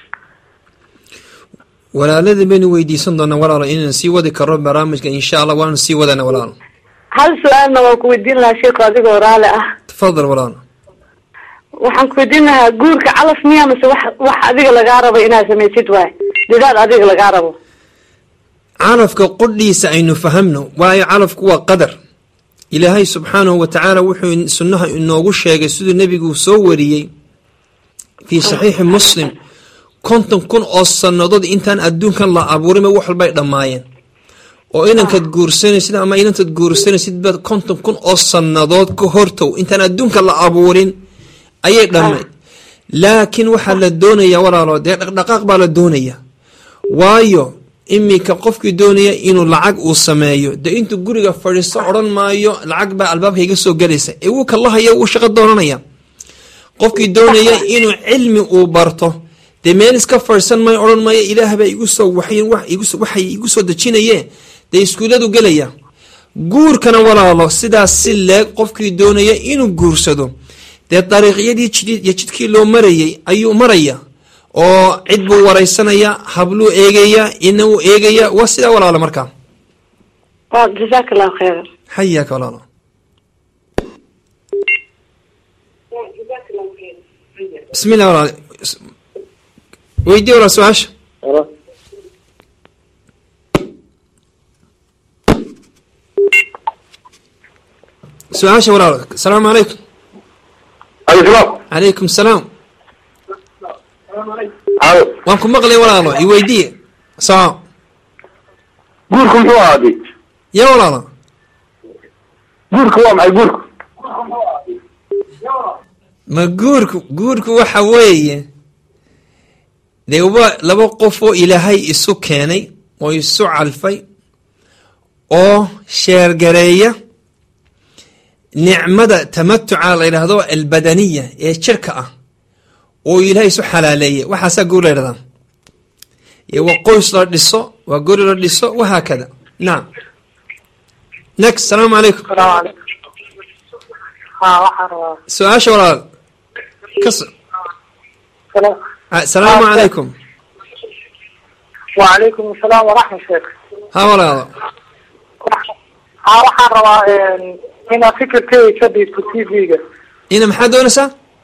walaalada baynu weydiisan doonaa walaalo inaan sii wadi karno barnaamijka insha allah waanu sii wadana walaalo hal su-aalna waan ku weydiin lahaa sheeko adigoo raali ah tafadal walaalo waxaan ku weydiin lahaa guurka calaf miya mase wax wax adiga lagaa rabo inaad samaysid waay dadaal adiga lagaa rabo calafka qudhiisa aynu fahamno waayo calafku waa qadar ilaahay subxaanahu wa tacaala wuxuu sunnaha inoogu sheegay siduu nebigu soo wariyey fii saxiixi muslim konton kun oo sannadood intaan adduunkan la abuurinba wax walbay dhammaayeen oo inankaad guursanaysid ama inantaad guursanaysid baad konton kun oo sannadood ka hortow intaan adduunka la abuurin ayay dhammayd laakiin waxaa la doonayaa walaalo dee dhaqdhaqaaq baa la doonayaa waayo iminka qofkii doonaya inuu lacag uu sameeyo dee intuu guriga fadhiisto odhan maayo lacag baa albaabka iga soo galaysa ee wuu kalahaya wuu shaqo doonanaya qofkii doonaya inuu cilmi uu barto dee meel iska fadhiisan maayo odhan maayo ilaah baa igu soo waxay wax igu soo- waxay igu soo dejinaye dee iskuulladu gelaya guurkana walaalo sidaas si leeg qofkii doonaya inuu guursado dee dariiqyadii jidid iyo jidkii loo marayay ayuu maraya oo cid buu wareysanaya habluu eegaya ina uu eegaya waa sidaa walaalo markaa waa jazaaka allahu khayra xayaaka walaalo bismi llah walaal weydii walaal su-aasha su-aasha walaal asalaamu calaykum alsalaam calaykum salaam halo waan ku maqlay walaalo i weydiiye saa guurku muxuu ahaaday ya walaalo guurku waa maxay guurku ma guurku guurku waxa weeye dee wa laba qof oo ilaahay isu keenay oo isu calfay oo sheergareeya nicmada tamatuca la yidhaahdo albadaniya ee jirka ah oo ilaahay isu xalaaleeyay waxaasaa guur la yidhahdaa iyo waa qoys la dhiso waa guri la dhiso wahaakada nacam next salaamu calaykum salaamu calaykum ha waxaan rabaa su-aasha walaal kas salaamu calaykum wacalaykum asalaam waraxmat sheek ha walaalo ha waxaan rabaa inaad fikirkeyga ka dhiibto t v-ga ina maxaad doonaysaa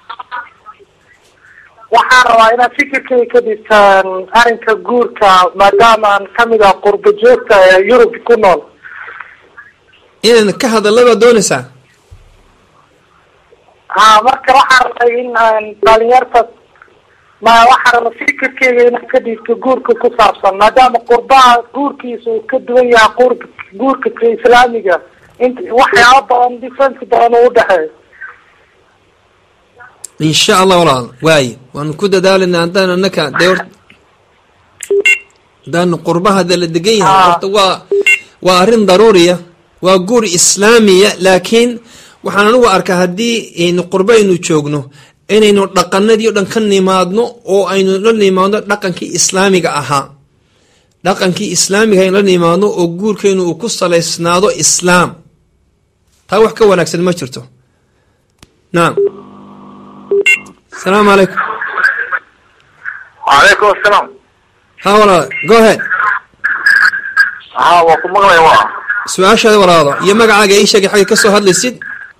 waxaan rabaa inaad fikirkeyga ka dhiibtaan arrinka guurka maadaama aan kamid ah qurba joogta ee yurub ku nool inaan ka hadalla baad doonaysaa ha marka waxaan rabay in aan dhalinyarta ma waxaan raba fikirkeyga inaan ka dhiibto guurka ku saabsan maadaama qurbaha guurkiisa uu ka duwan yahay guurka guurka ka islaamiga int waxyaaba badan difference badan uu udhexeeyo in sha allah walaal waaye waanu ku dadaalanaa haddaan anaka dee hor haddaanu qurbaha de la degan yahay Ah. horta waa waa arrin daruuriya waa guur islaamiya laakiin waxaan anigu arkaa haddii aynu qurbo aynu joogno inaynu dhaqanadii o dhan ka nimaadno oo aynu la nimaadno dhaqankii islaamiga ahaa dhaqankii islaamiga aynu la nimaadno oo guurkaynu uu ku salaysnaado islaam taa wax ka wanaagsan ma jirto naam asalaamu calaykum wacalaykum asalaam ha walaal go ahead ha waa ku maqlaya waa su-aashaada walaalo iyo magacaaga ii sheegay xagga ka soo hadlaysid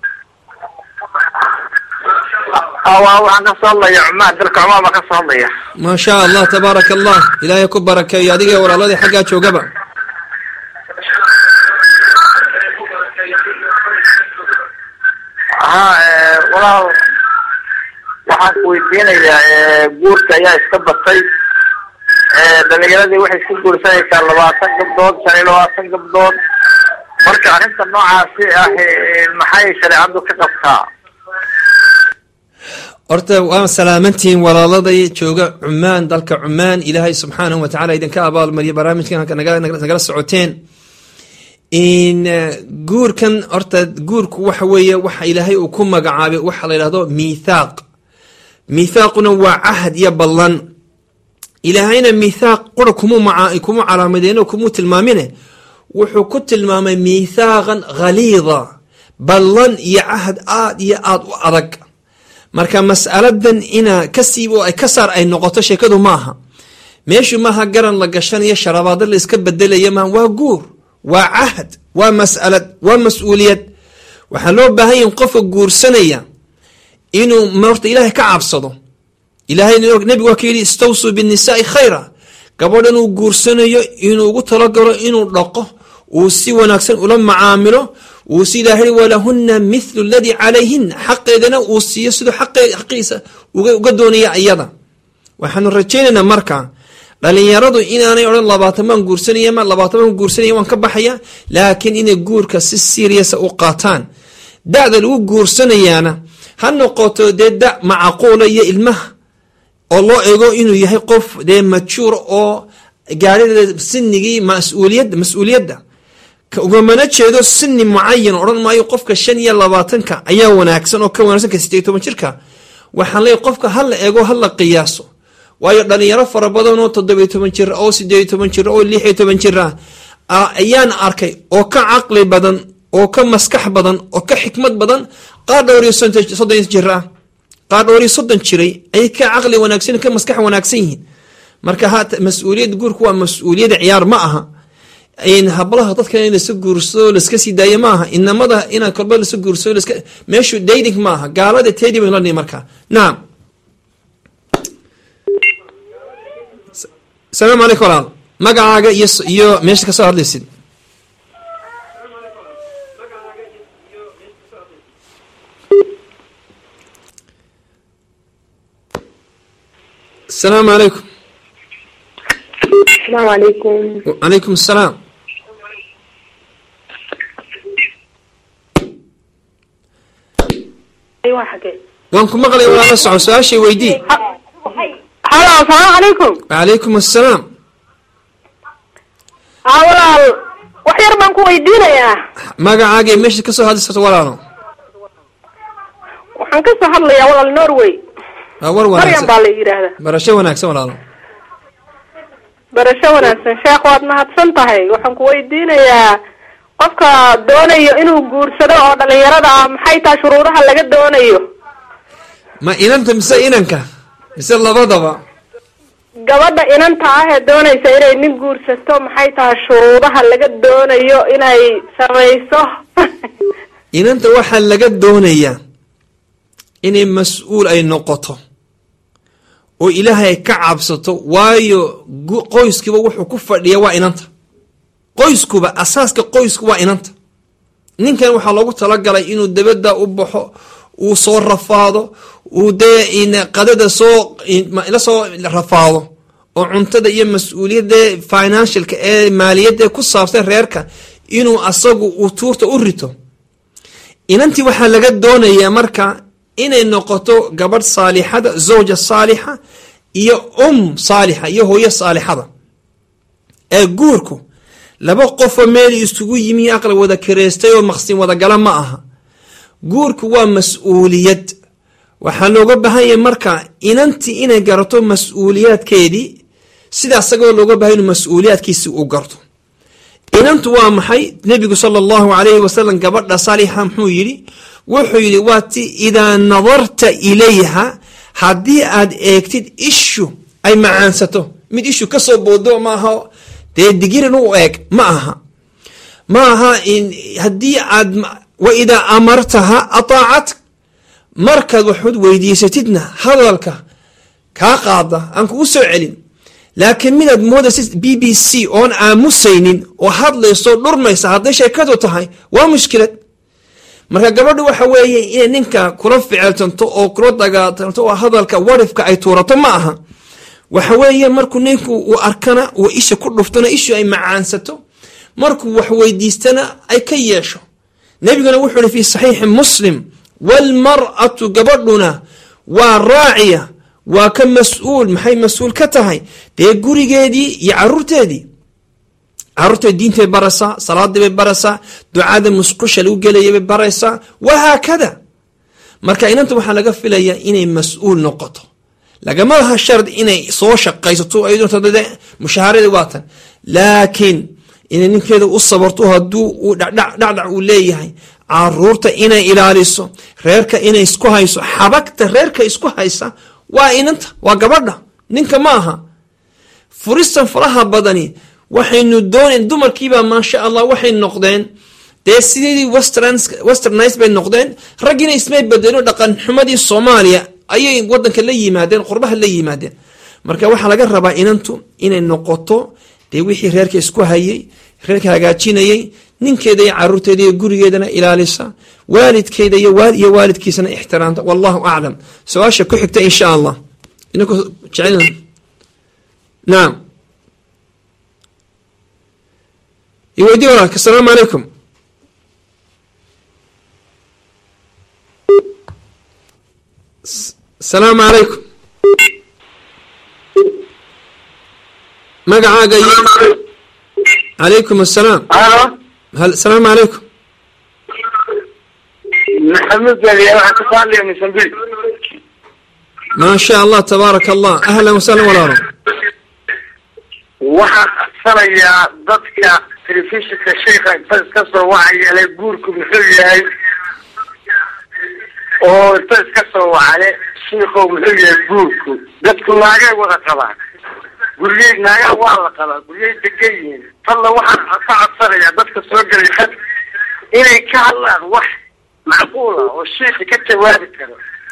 waa waxaan ka soo hadlaya cumaan dalka cumaan baan ka soo hadlaya maa shaa allah tabaaraka allah ilaahay ku barakeeyo adiga iyo walaaladii xaggaa joogaba ha walaal waxaan ku weydiinayaa guurka ayaa iska batay dhalinyaradii waxay isku guursanaysaa labaatan gabdood shan iyo labaatan gabdood marka arrinta noocaasi ah maxay shareecadu ka qabtaa horta waa salaamantihiin walaaladay jooga cumaan dalka cumaan ilaahay subxaanahu wa tacala idinka abaalmariyo barnaamijkan halka naga- naga- nagala socoteen in eh, guurkan horta guurku waxa weeye waxa ilaahay uu ku magacaabay waxa la yidhahdo miithaaq miithaaquna waa cahd iyo ballan ilaahayna miithaaq qura kumu maca kuma calaamadeen oo kumu tilmaamine wuxuu ku tilmaamay miithaaqan ghaliida ballan iyo cahd aad iyo aad u adag marka mas'aladan ina ka siib oo ay ka saar ay noqoto sheekadu maaha meeshu maaha garan la gashanayo sharabaado la iska bedelaya maaha waa guur waa cahd waa mas'alad waa mas-uuliyad waxaa loo baahan yahin qofka guursanaya inuu horta ilaahay ka cabsado ilaahay nebigu waa ka yidhi istawsuu binnisaai khayra gabadhan uu guursanayo inuu ugu talagalo inuu dhaqo uu si wanaagsan ula macaamilo uu sidaa hiri walahuna mithlu ladii calayhina xaqeedana uu siiyo siduu xaqe- xaqiisa uga uga doonaya iyada waxaanu rajaynaynaa marka dhalinyaradu inaanay odhan labaatan baan guursanaya ma labaatan baan guursanaya waan ka baxaya laakiin inay guurka si seriasa u qaataan da-da lagu guursanayaana ha noqoto dee da macquula iyo ilmaha oo loo eego inuu yahay qof dee majuur oo gaarida sinigii mas-uuliyadda mas-uuliyadda ka ugamana jeedo sini mucayan odhan maayo qofka shan iyo labaatanka ayaa wanaagsan oo ka wanaagsan ka sideed iyo toban jirka waxaan leeyahy qofka ha la eego ha la qiyaaso waayo dhalinyaro fara badan oo toddobiyo toban jir oo sideed iyo toban jir oo lix iyo toban jir ah ah, ayaan arkay oo ka caqli badan oo ka maskax badan oo ka xikmad badan qaar dhowr iyo soddon soddon jir ah qaar dhowr iyo soddon jiray ayay ka caqli wanaagsan ka maskax wanaagsan yihiin marka haata mas-uuliyadda guurku waa mas-uuliyadda ciyaar ma aha in hablaha dadka in lasa guursado laska sii daayo maaha inamada inaan kolba lasa guursado laska meeshu dating maaha gaalada tedi baynu lanihi marka nacam S- salaamu calaykum walaal magacaaga iyo s- iyo meesha kasoo hadlaysid asalaamu calaykum asalaamu calaykum calaykum asalaam waan ku maqlay walaala soco su-aashay weydii halo asalaamu calaykum calaykum assalaam haa walaal wax yar baan ku weydiinayaa magacaaga iyo meesha kasoo hadlaysato walaalo waxaan ka soo hadlayaa walaal norway waa war maryam wanaagsan baa la yidhaahdaa barasho wanaagsan walaalo barasho wanaagsan sheekh waad mahadsan tahay waxaan ku weydiinayaa qofka doonayo inuu guursado oo dhalinyarada ah maxay tahay shuruudaha laga doonayo ma inanta mise inanka mise labadaba gabadha inanta ah ee doonaysa inay nin guursato maxay tahay shuruudaha laga doonayo inay samayso inanta waxaa laga doonayaa inay mas-uul ay noqoto oo ilaahay ay ka cabsato waayo gu- qoyskiiba wuxuu ku fadhiya waa inanta qoyskuba asaaska qoysku waa inanta ninkan waxaa loogu talagalay inuu dabada u baxo uu soo rafaado uu dee qadada soo la soo rafaado oo cuntada iyo mas-uuliyadda financialka ee maaliyadda ku saabsan reerka inuu asagu uu tuurta u rito inantii waxaa laga doonayaa marka inay noqoto gabadh saalixada zawja saalixa iyo um saalixa iyo hooyo saalixada ee guurku laba qofoo meel isugu yimi aqla wada kareystay oo maqsin wadagala ma aha guurku waa mas-uuliyad waxaa looga baahan yahay marka inantii inay garato mas-uuliyaadkeedii sida asagoo looga bahay inuu mas-uuliyaadkiisi uu garto inantu waa maxay nebigu sala allahu calayhi wasalam gabadha saalixa muxuu yidhi wuxuu yidhi waa ti idaa nadarta ilayha haddii aad eegtid ishu ay macaansato mid ishu kasoo boodo maaha dee digirin u eeg ma aha ma aha haddii aad wa idaa amartaha ataacat markaad waxud weydiisatidna hadalka kaa qaada aan kugu soo celin laakiin midaad moodaysid b b c oon aamusaynin oo hadlayso dhurmaysa hadday sheekadu tahay waa mushkilad marka gabadhu waxa weeye inay ninka kula ficiltanto oo kula dagaatanto oo hadalka warifka ay tuurato ma aha waxa weeye markuu ninku uu arkana uu isha ku dhuftona ishu ay macaansato markuu wax weydiistana ay ka yeesho nebiguna wuxuu ihi fi saxiixi muslim waalmar'atu gabadhuna waa raaciya waa ka mas-uul maxay mas-uul ka tahay dee gurigeedii iyo caruurteedii caruurteed diintay baraysaa salaadii bay baraysaa ducada musqusha lagu gelaya bay baraysaa wahaakada marka inanta waxaa laga filayaa inay mas-uul noqoto lagama laha shard inay soo shaqaysato ayadde mushaaharadii waatan laakiin inay ninkeeda u sabarto hadduu uu dhacdhac uu leeyahay caruurta inay ilaaliso reerka inay isku hayso xabagta reerka isku haysa waa inanta waa gabadha ninka ma aha furistan faraha badani waxaynu doonayn dumarkiibaa maasha allah waxay noqdeen dee sideedii westernis bay noqdeen raggiina ismay bedelin dhaqan xumadii soomaaliya ayay wadanka la yimaadeen qurbaha la yimaadeen marka waxaa laga rabaa inantu inay noqoto dee wixii reerka isku hayay reerka hagaajinayay ninkeeda iyo caruurteeda iyo gurigeedana ilaalisa waalidkeeda iyo waalidkiisana ixtiraamta wallahu aclam su-aasha ku xigta insha allah naam iweydii walaalka asalaamu calaykum asalaamu calaykum magacaaga iyo calaykum asalaam asalaamu calaykum maxamed baliya waxaan ka hadlaya mosambik maa sha allah tabaaraka allah ahlan wasahlan walaalo waxaan codsanayaa dadka telefishinka sheika inta iska soo wacayale guurku muxuu yahay oo inta iska soo wacale shiikow muxuu yahay guurku dadku naagay wada qabaan guryey naagaha waa la qabaa guryey degan yihiin talla waxaan ka codsanayaa dadka soo gelay had inay ka hadlaan wax macquul ah oo shiiki ka jawaabi karo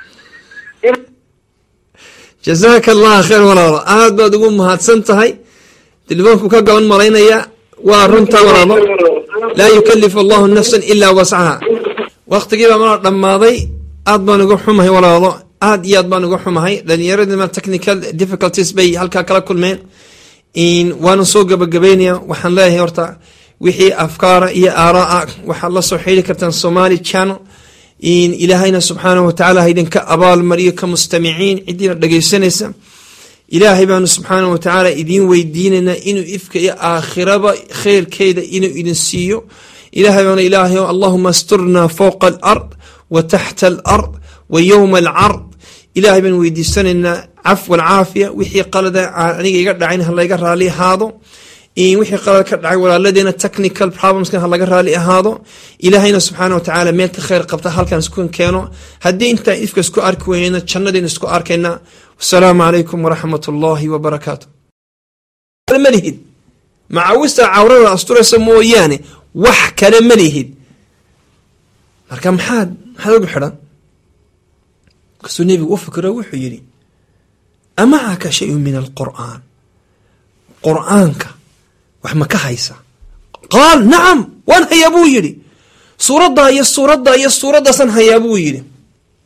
jazaaka allah khayr walaalo aad baad ugu mahadsan tahay telefoonku ka gaban malaynaya waa runtaa walaalo laa yukalifu allahu nafsan ilaa wascaha waktigiibaa mana dhammaaday aad baan uga xumahay walaalo aad iyo aad baan uga xumahay dhalinyaradima technical difficulties bay halkaa kala kulmeen waana soo gabagabeynaya waxaan leeyahay horta wixii afkaara iyo aaraa waxaad la soo xidri kartaan somali channel ilaahayna subxaanahu watacaala ha idinka abaalmariyo ka mustamiciin cidiina dhegaysanaysa ilaahay baanu subxaanahu watacaala idiin weydiinaynaa inuu ifka iyo aakhiraba kheyrkeeda inuu idin siiyo ilahay baanu ilaahay allahuma asturnaa fowqa alard wa taxta alard wa yowma alcard ilaahay baan weydiisanaynaa cafwa alcaafiya wixii qalada aniga iga dhacayn ha layga raali ahaado wixii qalad ka dhacay walaaladeena technical problemskan ha laga raali ahaado ilaahayna subxaana watacaala meel ka kheyr qabta halkan isku keeno haddii intaan ifka isku arki weynayna jannadeen isku arkayna wasalaamu calaykum waraxmat ullaahi wabarakaatu ma lihid macawista cawrada asturaysa mooyaane wax kale ma lihid marka maxaad maxaad ugu xidhan kasuu nebigu u fikiro wuxuu yidhi amacaka shayun min alqur'aan qur'aanka wax ma ka haysa qaal nacam waan hayaa buu yidhi suuraddaa iyo suuraddaa iyo suuraddaasaan hayaa buu yidhi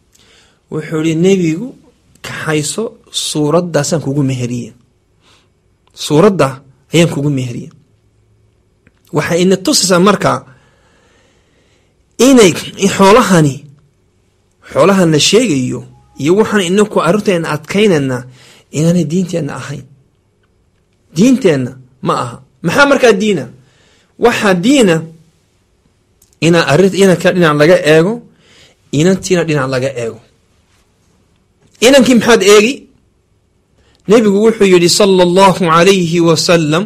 wuxuu ihi nebigu kaxayso suuraddaasaan kugu meheriye suuradda ayaan kugu meheriye waxay ina tusaysaa markaa inay xoolahani xoolahan la sheegayo iyo waxaan inaku arrinteena adkaynayna inaanay diinteenna ahayn diinteenna ma aha maxaa markaa diina waxaa diina inaa arrin inanka dhinac laga eego inantiina dhinac laga eego inankii maxaad eegi nebigu wuxuu yidhi sala allahu calayhi wasalam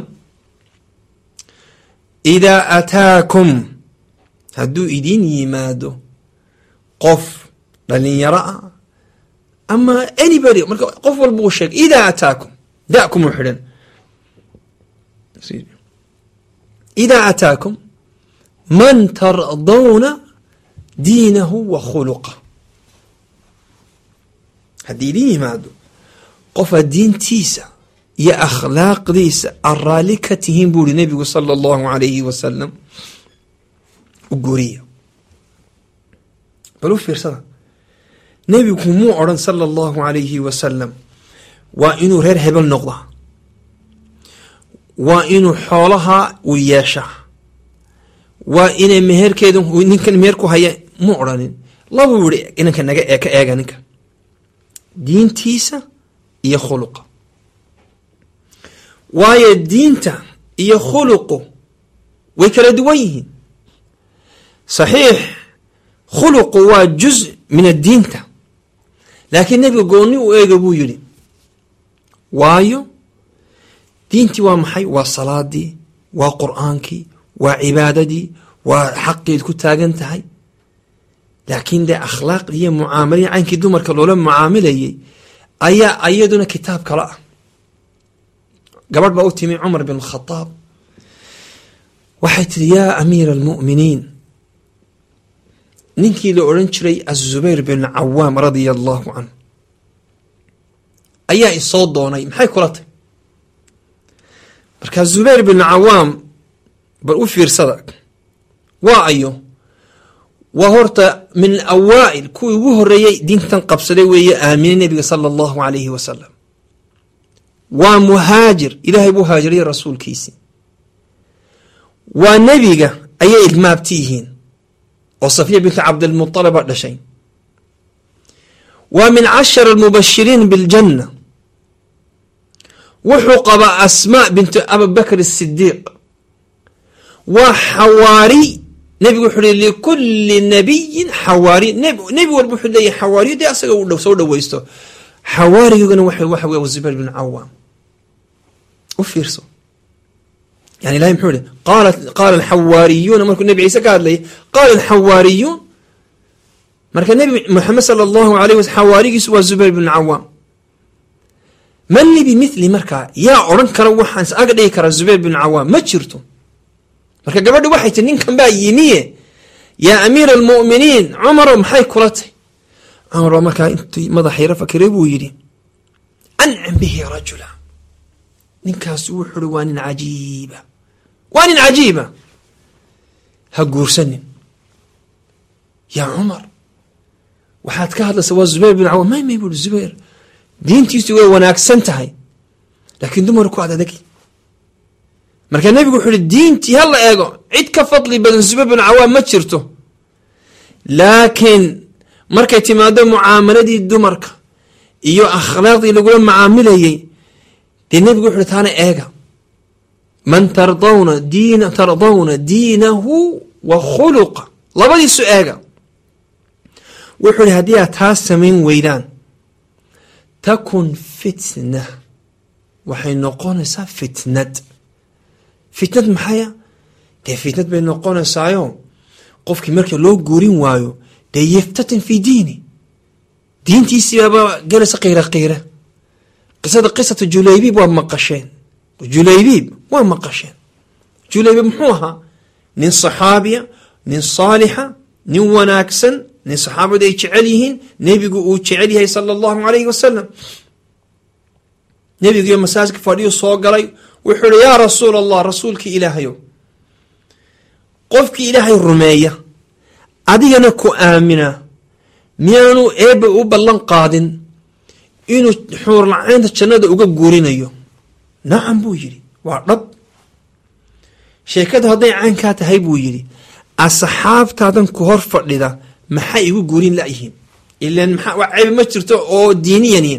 idaa ataakum hadduu idin yimaado qof dhalinyaro ah ama anybody marka qof walba uu sheegay idaa ataakum dakum uu xidhan idaa ataakum man tardawna diinahu wa khuluqa haddii idin yimaado qofaad diintiisa iyo akhlaaqdiisa aad raalli ka tihiin buu ihi nebigu sala allahu alayhi wasalam u guriya bal u fiirsada nebigu muu odhan sala allahu alayhi wasalam waa inuu reer hebel noqdaa waa inuu xoolaha uu yeeshaa waa inay meherkeeda ninkan meherku haya mu odhanin labuu yihi inanka naga ka eega ninka diintiisa iyo khuluqa waayo diinta iyo khuluqu way kala duwan yihiin saxiix khuluqu waa juz min addiinta laakiin nebiga goonni u eega buu yidhi waayo diintii waa maxay waa salaadii waa qur'aankii waa cibaadadii waa xaqeed ku taagan tahay laakiin dee akhlaaqdii iyo mucaamalihii caynkii dumarka loola mucaamilayay ayaa iyaduna kitaab kale ah gabadh baa u timi cumar bin khadaab waxay tiri yaa amiira almu'miniin ninkii la odhan jiray azubayr bin cawaam radia allahu canhu ayaa isoo doonay maxay kula tay markaa zubayr bin cawaam bal u fiirsada waa ayo waa horta min awaa'il kuwii ugu horeeyey diintan qabsaday weeye aaminay nebiga sala allahu alayhi wasalam waa muhaajir ilaahay buu haajiriyay rasuulkiisii waa nebiga ayay ilmaabti yihiin oo safiya binti cabdilmuطalaba dhashay waa min cashar almubashiriin biljanna wuxuu qabaa asmaa bintu abibakr asidiiq waa xawaari nebigu wuxuu hi likulli nabiyin xawaari nebi walba wuxuu leeyahy xawaariyo dee asaga u soo dhaweysto xawaarigana waxa wey zubayr bin cawaam u fiirso yani ilahay muxuu ihi qaala qaala alxawaariyuuna markuu nebi ciise ka hadlayay qaala alxawaariyuun marka nebi moxamed sala allahu alayh wasal xawaarigiisu waa zubayr bin cawaam man li bimithli markaa yaa odhan kara waxaan is aga dhigi karaa zubayr bin cawaam ma jirto marka gabadhi waxay tii ninkan baa yimiye yaa amiira almu'miniin cumaro maxay kula tay cumar baa markaa intii madaxayra fakiray buu yidhi ancam bihi rajula ninkaas wuxuu ui waa nin cajiiba waa nin cajiiba ha guursanin yaa cumar waxaad ka hadlaysa waa zubayr bin cawaam may may buui zubayr diintiisu way wanaagsan tahay laakiin dumarku ad adagi markaa nebigu wuxuu uhi diintii ha la eego cid ka fadli badan zubayr bin cawaam ma jirto laakiin markay timaado mucaamaladii dumarka iyo akhlaaqdii lagula mucaamilayey dee nebigu wuxu uhi taana eega man tardawna diina tardawna diinahu wa khuluqa labadiisu eega wuxuu ihi haddii aad taas samayn weydaan takun fitna waxay noqonaysaa fitnad fitnad maxaya dee fitnad bay noqonaysaayo qofkii marka loo guurin waayo dee yaftatin fi diini diintiisiibaaba gelaysa qiira qiira qisada qisata julaybiib waa maqasheen julaybiib waa maqasheen julaybiib muxuu ahaa nin saxaabiya nin saalixa nin wanaagsan nin saxaabadu ay jecel yihiin nebigu uu jecel yahay sala allahu alayhi wasalam nebigiiyo masaajka fadhiyu soo galay wuxuu ihi yaa rasuul allah rasuulkii ilaahayow qofkii ilaahay rumeeya adigana ku aamina miyaanu eebba u ballan qaadin inuu xuurlacaynta jannada uga guurinayo nacam buu yidhi waa dhab sheekadu hadday caynkaa tahay buu yidhi asxaabtaadan ku hor fadhida maxay igu guurin layihiin ilan maxaa wax ceeb ma jirto oo diiniyani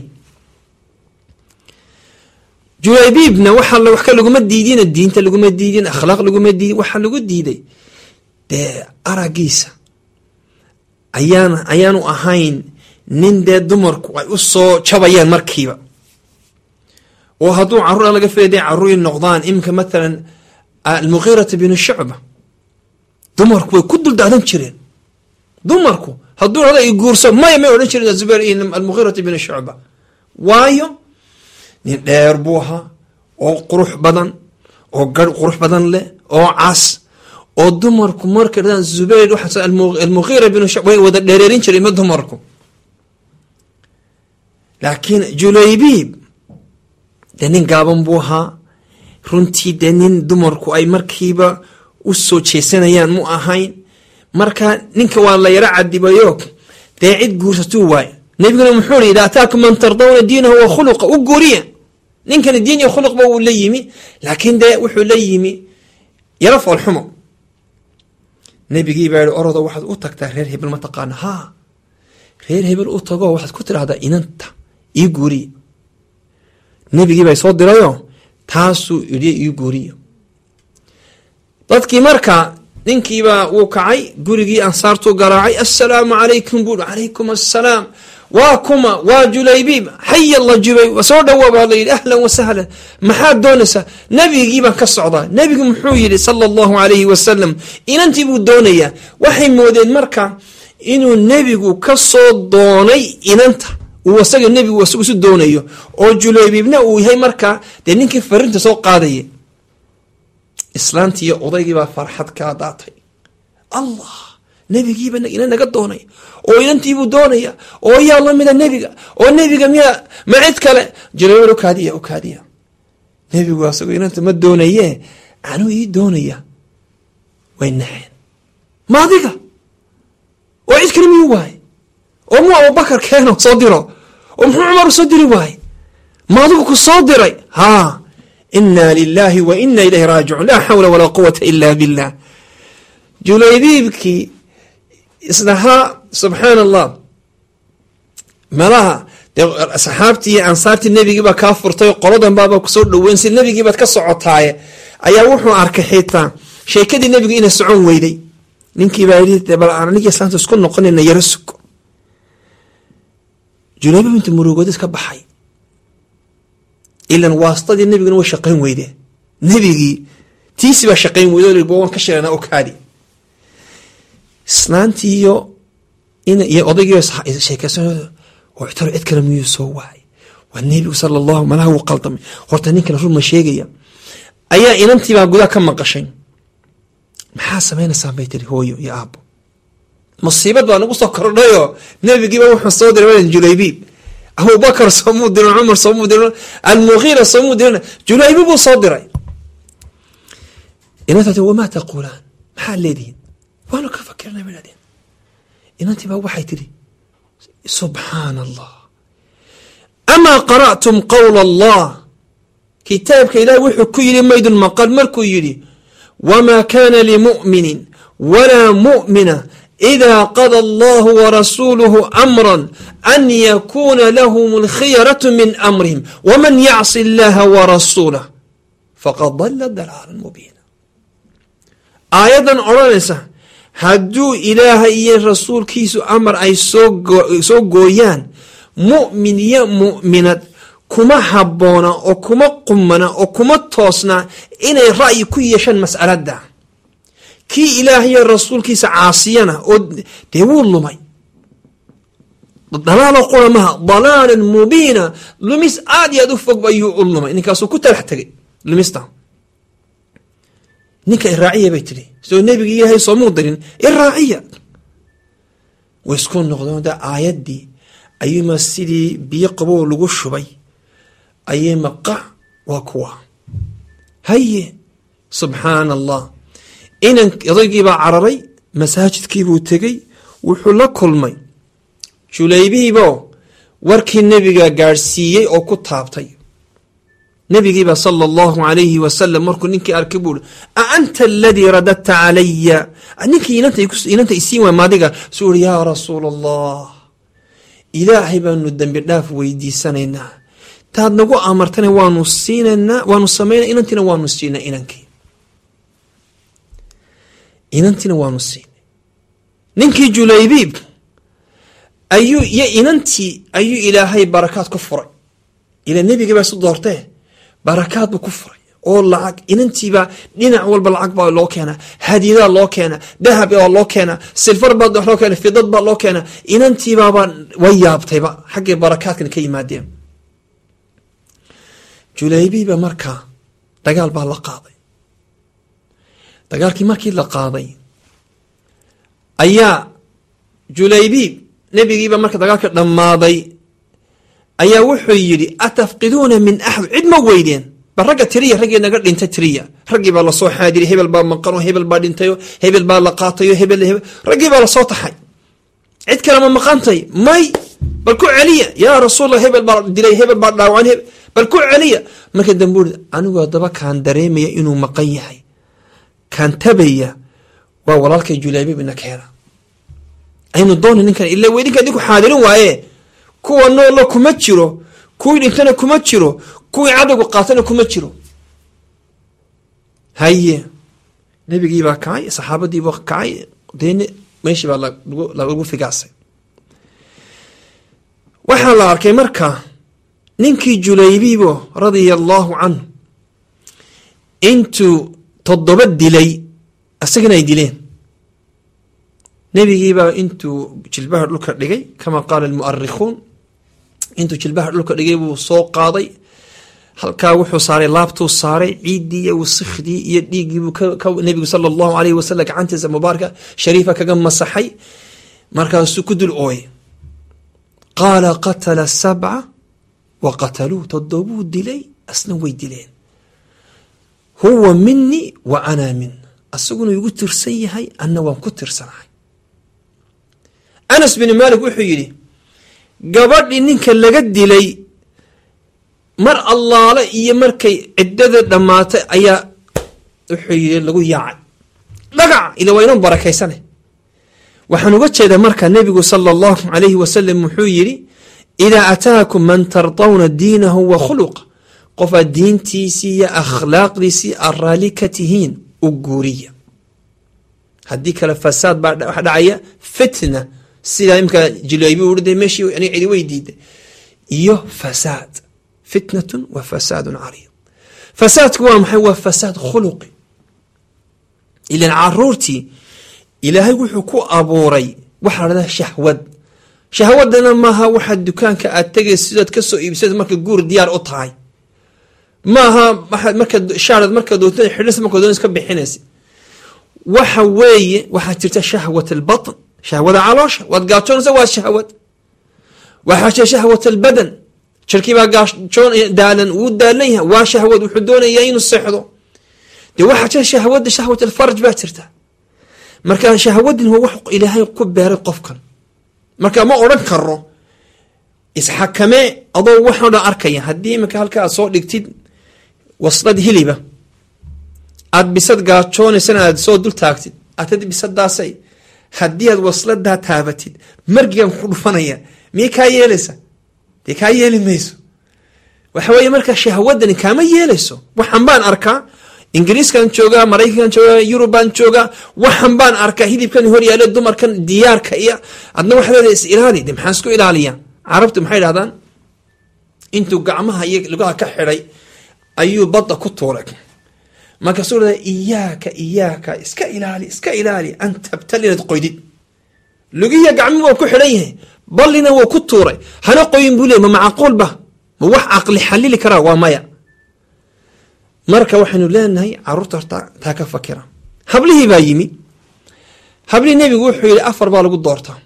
julaybiibna waxa wax ka laguma diidin diinta laguma diidin akhlaaq laguma diidin waxaa lagu diiday dee aragiisa ayaan ayaanu ahayn nin dee dumarku ay u soo jabayaan markiiba oo hadduu caruur laga filay day caruuri noqdaan iminka matalan almugiirata binu shucba dumarku way ku duldaadan jireen dumarku hadduu hada i guurso maya may odhan jiren zubayr iyo almugiirata binu shucba waayo nin dheer buu ahaa oo qurux badan oo garh qurux badan leh oo cas oo dumarku markay dhadaan zubayr waxa almugiira binu shucba way wada dheereerin jireen ma dumarku laakiin julaybiib dee nin gaaban buu ahaa runtii dee nin dumarku ay markiiba u soo jeesanayaan mu ahayn marka ninka waa la yaro cadibayo dee cid guursatuu waay nabiguna muxuu ri ida ataakum man tardawna diinahu wa khuluqa u guuriya ninkani diin iyo khuluqba wuu la yimi laakiin dee wuxuu la yimi yaro foolxumo nabigii baa yihi orodo waxaad u tagtaa reer hebel ma taqaana haa reer hebel u tago waxaad ku tidhahdaa inanta ii guuriya nebigii bay soo dirayo taasuu idhi ii guuriya dadkii marka ninkiibaa wuu kacay gurigii ansaartuu garaacay assalaamu calaykum buu calaykum assalaam waa kuma waa julaybiib xaya la jubay soo dhawa baa la yidhi ahlan wasahlan maxaad doonaysaa nebigii baan ka socdaa nebigu muxuu yidhi sala allahu calayhi wasalam inantii buu doonayaa waxay moodeen marka inuu nebigu ka soo doonay inanta uu asaga nebigu isagu isu doonayo oo julaybiibna uu yahay markaa dee ninkii farinta soo qaadaya islaantii iyo odaygiibaa farxad kaa daatay allah nebigiiba ina naga doonay oo inantiibuu doonaya oo yaa lamida nebiga oo nebiga miyaa ma cid kale julaybiib ukaadiya ukaadiya nebigu asago inanta ma doonaye anuu ii doonaya way naxeen ma adiga oo cid kale miyuu waaye oo muu abubakar keeno soo diro oo muxuu cumar usoo diri waaye ma adigu ku soo diray haa ina lilahi wa ina ilayhi raajicuun laa xawla walaa quwata ila billah julaybiibkii isdhahaa subxaan allah malaha dee saxaabtii iyo ansaartii nebigiibaa kaa furtay qoladan baaba kusoo dhaweyn si nebigiibaad ka socotaaye ayaa wuxuu arkay xitaa sheekadii nebigu inay socon weyday ninkiibaa yii bal aan anigi islaanta isku noqonayna yaro sugo julaybiib inta murugoodis ka baxay ilan waastadii nebiguna way shaqayn weydee nebigii tiisi baa shaqayn weyde waan ka sheegnaa okaadi islaantiiyo iyo odaygiiba sheekeysan oo taro cid kale miyuu soo waayay waa nebigu sala allahu malaha wuu qaldamay horta ninkana run ma sheegaya ayaa inantiibaa gudaa ka maqashay maxaa samaynaysaa bay tiri hooyo iyo aabo musiibad baa nagu soo kordhayoo nebigiiba wuxuu soo diray julaybiib abubakar soomuu dirin cumar soomuu dirin almugiira soomuu dirin julaybiib buu soo diray inanta wamaa taquulaan maxaad leedihiin waanu ka fakirnay bay dhahdeen inantii baa waxay tidhi subxaana allah amaa qara'tum qowla allah kitaabka ilaah wuxuu ku yidhi maydun maqal markuu yidhi wamaa kana limu'minin walaa mu'mina إذا قضى الله ورسوله أمرا أن يكون لهم الخيرة من أمرهم ومن يعص الله ورسوله فقد ضل ضلالا مبينا آيادا أرانسا هدو إله إيا رسول كيسو أمر أي سو قويان مؤمن يا مؤمنة كما حبونا أو كما قمنا أو كما توسنا إن رأي كي يشان مسألة ده kii ilaahayo rasuulkiisa caasiyana oo dee wuu lumay dalaalo qura maha dalaalan mubiina lumis aad iyo aad u fog ayuu u lumay ninkaasuu ku talax tegay lumista ninka iraaciya bay tidhi soo nebigi ilaahay soomuu dirin iraaciya way isku noqdeen de aayaddii ayuuma sidii biyo qabow lagu shubay ayay maqac waa kuwa haye subxaana allah inan odaygiibaa cararay masaajidkiibuu tegey wuxuu la kulmay julaybiibo warkii nebiga gaadhsiiyey oo ku taabtay nebigiiba sala allahu alayhi wasalam markuu ninkii arkay buu a anta aladii radadta calaya ninkii inanta isiin waay maadiga suu uri yaa rasuula allah ilaahay baanu dembi dhaaf weydiisanaynaa taad nagu amartana waanu siinaynaa waanu samayna inantiina waanu siinay inankii inantiina waanu siinay ninkii julaybiib ayuu iyo inantii ayuu ilaahay barakaad ku furay ila nebigii baa isu doortee barakaad buu ku furay oo lacag inantiibaa dhinac walba lacag baa loo keenaa hadiyadaa loo keenaa dahab baa loo keenaa silfar baa loo keena fidad baa loo keenaa inantiibaaba way yaabtayba xaggay barakaadkan ka yimaadeen julaybiiba markaa dagaal baa la qaaday dagaalkii markii la qaaday ayaa julaybiib nebigiiba marka dagaalka dhammaaday ayaa wuxuu yidhi atafqiduuna min axad cid ma weydeen bal ragga tiriya raggii naga dhintay tiriya raggii baa lasoo xaadiriy hebel baa maqano hebel baa dhintayo hebel baa la qaatayo hebel hebel raggii baa lasoo taxay cid kale ma maqantay may bal ku celiya yaa rasuulla hebel baa dilay hebel baa dhaawacan hebel bal ku celiya marka dambe uri anigu haddaba kaan dareemaya inuu maqan yahay kaan tabaya waa walaalkay julaybiib ina keena aynu doona ninkan ila weydinka idinku xaadirin waaye kuwa noolla kuma jiro kuwii dhintana kuma jiro kuwii cadowga qaatana kuma jiro haye nebigiibaa kacay saxaabadiibaa kacay deen meeshii baa lagu figaasay waxaa la arkay marka ninkii julaybiibo radia allaahu canhu intuu toddoba dilay isagana ay dileen nebigiibaa intuu jilbaha dhulka dhigay kama qaala almu'arikhuun intuu jilbaha dhulka dhigay buu soo qaaday halkaa wuxuu saaray laabtuu saaray ciiddii iyo wasikhdii iyo dhiiggiibuu nebigu sala allahu alayhi wasalam gacantiisa mubaaraka shariifa kaga masaxay markaasuu ku dul ooyay qaala qatala sabca wa qataluu toddobuu dilay asna way dileen huwa minii wa ana min asaguna igu tirsan yahay anna waan ku tirsanahay anas bin maalik wuxuu yidhi gabadhii ninka laga dilay mar allaale iyo markay ciddada dhammaatay ayaa wuxuu yidhi lagu yaacay dhagac ila waa inoo barakaysane waxaan uga jeedaa marka nebigu sala allahu alayhi wasalam wuxuu yidhi idaa ataakum man tardawna diinahu wa khuluqa qofaad diintiisii iyo akhlaaqdiisii aad raalli ka tihiin u guuriya haddii kale fasaad baa waxa dhacaya fitna sidaa imka jilaybi urde meeshii ani cidi way diiday iyo fasaad fitnatun wa fasaadun cariid fasaadku waa maxay waa fasaad khuluqi ilan caruurtii ilaahay wuxuu ku abuuray waxaa la dhahdaa shahwad shahwadana maaha waxaa dukaanka aad tegaysa sidaad ka soo iibsada marka guur diyaar u tahay maaha waxaad marka shaarad marka doontada xidhis marka doonaysa ka bixinaysa waxa weeye waxaa jirta shahwat albatn shahwada caloosha waad gaajoonaysa waa shahwad waxaa jira shahwat albadan jirkii baa gaajoon daalan wuu daalan yahay waa shahwad wuxuu doonayaa inuu seexdo dee waxaa jira shahwada shahwat alfarj baa jirta marka shahwadin waa wax ilaahay ku beeray qofkan marka ma odhan karo isxakamee adoo waxoo dhan arkaya haddii iminka halka aad soo dhigtid waslad hiliba aad bisad gaajoonaysana aad soo dul taagtid atad bisadaasay haddii aad wasladaa taabatid margigan ku dhufanaya miyay kaa yeelaysa dee kaa yeeli mayso waxa weeye marka shahwadani kaama yeelayso waxan baan arkaa ingiriiskan joogaa maraykankan joogaa yurubaan joogaa waxan baan arkaa hilibkan hor yaale dumarkan diyaarka iyo adna waxaa leedahay is ilaali de maxaan isku ilaaliyaa carabtu maxay dhahdaan intuu gacmaha iyo lugaha ka xidhay ayuu badda ku tuuray markaasuu leedahay iyaaka iyaaka iska ilaali iska ilaali an tabtal inaad qoydid lugiya gacmihi waa ku xidhan yahay ballina wuu ku tuuray hana qoyin buu leey ma macquul ba ma wax caqli xalili karaa waa maya marka waxaynu leenahay caruurta horta taa ka fakira hablihii baa yimi hablihii nebigu wuxuu yihi afar baa lagu doortaa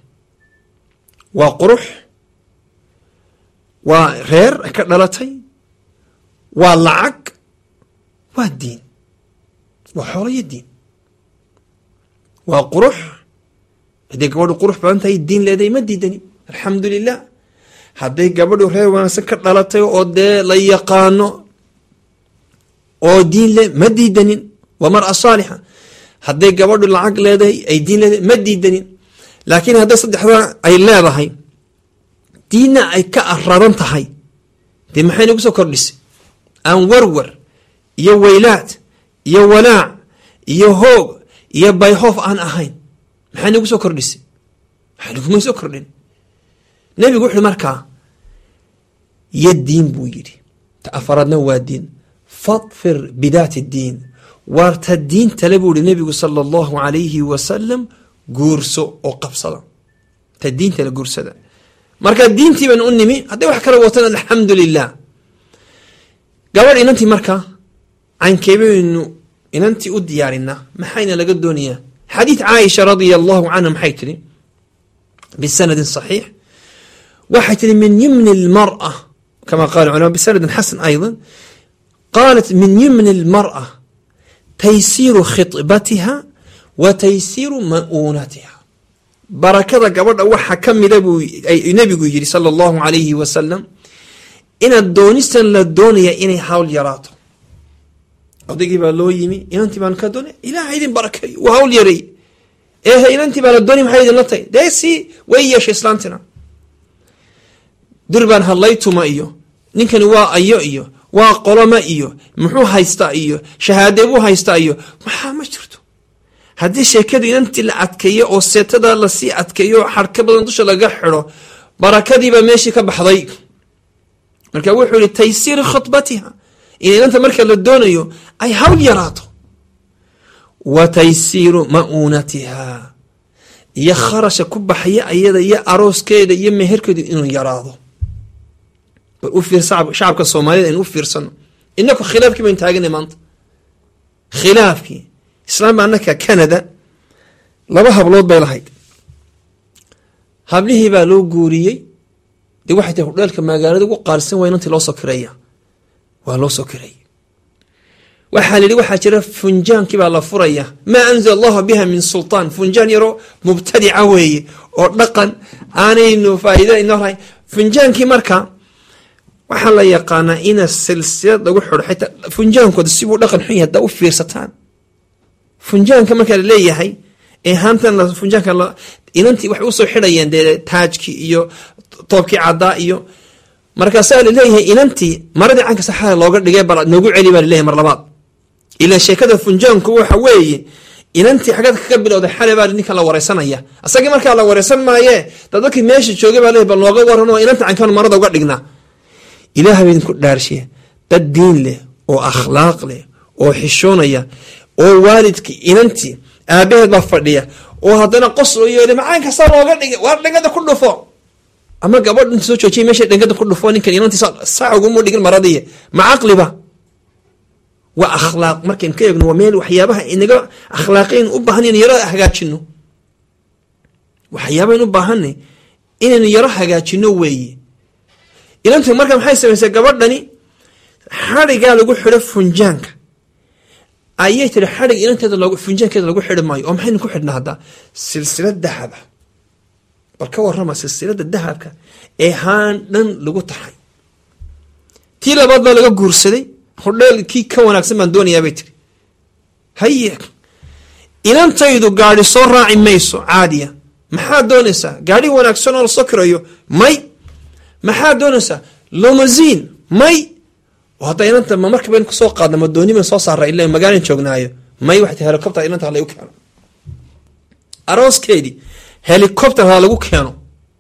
waa qurux waa reer ka dhalatay waa lacag waa diin waa xoolo iyo diin waa qurux haddii gabadhu qurux badan tahay diin leedahay ma diidani alxamdu lilah hadday gabadhu reer wanaagsan ka dhalatay oo dee la yaqaano oo diin le ma diidanin waa mara saalixa hadday gabadhu lacag leedahay ay diin leedahay ma diidanin laakiin hadday saddexdaa ay leedahay diinna ay ka araran tahay dee maxay nagu soo kordhisay aan warwar iyo weylaad iyo walaac iyo hoog iyo bayhoof aan ahayn maxay nagu soo kordhisay maxay naguma soo kordhin nebigu wuxuu markaa yo diin buu yidhi ta afaraadna waa diin fadfir bidaati diin waarta diintale buu yihi nebigu sala allahu alayhi wasalam guurso oo qabsada ta diintale guursada marka diintii baan u nimi hadday wax kala watan alxamdu lilah gabadh inantii markaa caynkeebaynu inantii u diyaarinaa maxayna laga doonayaa xadiid caaisha radia allahu canha maxay tihi bisanadin saxiix waxay tihi min yimni lmara kama qala culama bisanadin xasan ayضa qaalat min yimni lmara taysiiru khibatiha wa taysiiru ma'uunatiha barakada gabadha waxa ka mida buu nebigu yidhi sala allahu alayhi wasalam inaad doonistan la doonaya inay hawl yaraato odaygii baa loo yimi inantii baan ka doonay ilaha idin barakeeyo waa hawl yareey eehe inantii baa la doonay maxay idinla tahay dee si way yeeshay islaantina durbaan hadlaytuma iyo ninkani waa ayo iyo waa qoloma iyo muxuu haystaa iyo shahaadee buu haystaa iyo maxaa ma jirto haddii sheekadu inantii la adkeeyo oo seetada lasii adkeeyo xarka badan dusha laga xido barakadiibaa meeshii ka baxday marka wuxuu yihi taysiir khibatiha in inanta marka la doonayo ay hawl yaraato wa taysiiru ma'uunatiha iyo kharasha ku baxaya ayada iyo arooskeeda iyo meherkeedu inuu yaraado bal u fiir shacabka soomaaliyed aynu u fiirsano inaku khilaafkii baynu taaganay maanta khilaafkii islaam ba anaka canada laba hablood bay lahayd hablihii baa loo guuriyey dee waxay tahay hudheelka magaalada ugu qaalisan waa inantii loo soo kireeya waa loo soo kireeyay waxaa la yidhi waxaa jira funjaankii baa la furaya maa anzala allahu biha min sultaan funjaan yaroo mubtadica weeye oo dhaqan aanaynu faa'iida inoo lahayn funjaankii marka waxaa la yaqaanaa ina silsilad lagu xidho xitaa funjaankooda sibuu dhaqan xun yahay haddaa u fiirsataan funjaanka markaa laleeyahay ee haantan funjaanka inantii waxay usoo xidhayeen dee taajkii iyo toobkii caddaa iyo markaasaa laleeyahay inantii maradii canka saxada looga dhigay bal noogu celi baa laleeyahay mar labaad ilaa sheekada funjaanku waxa weeye inantii xagad kaga bilowday xale baa ninkan la wareysanaya asagii markaa la wareysan maaye dad dadkii meesha joogay baa leeyahy bal nooga waran oo inanta cankan marada uga dhignaa ilaah ba idinku dhaarshiya dad diin leh oo akhlaaq leh oo xishoonaya oo waalidkii inantii aabaheed baa fadhiya oo haddana qos oo yeeli macaan kasta looga dhigay waar dhangada ku dhufo ama gabadh inta soo joojiyay meesha dhangada ku dhufo ninkan inantii saa uguma dhigin maradiiya ma caqliba waa akhlaaq markaynu ka eegno waa meel waxyaabaha inaga akhlaaqayn u baahan inaynu yaro hagaajino waxyaabahayn u baahanay inaynu yaro hagaajino weeye inantu marka maxay samaysay gabadhani xadhigaa lagu xidho funjaanka ayay tiri xadhig inanteeda loogu funjaankeeda lagu xidhi maayo oo maxaynu ku xidhnaa haddaa silsilad dahaba bal ka warrama silsilada dahabka ee haan dhan lagu taxay tii labaad baa laga guursaday hodheel kii ka wanaagsan baan doonayaa bay tiri haye inantaydu gaadhi soo raaci mayso caadiya maxaad doonaysaa gaadhi wanaagsan oo lasoo kirayo may maxaad doonaysaa lomazin may hadda inanta ma marka bayn kusoo qaadna ma dooni ban soo saara ila magaalan joognaayo may waxay tahay helicopter inanta ha lagu keeno arooskeedii helicopter ha lagu keeno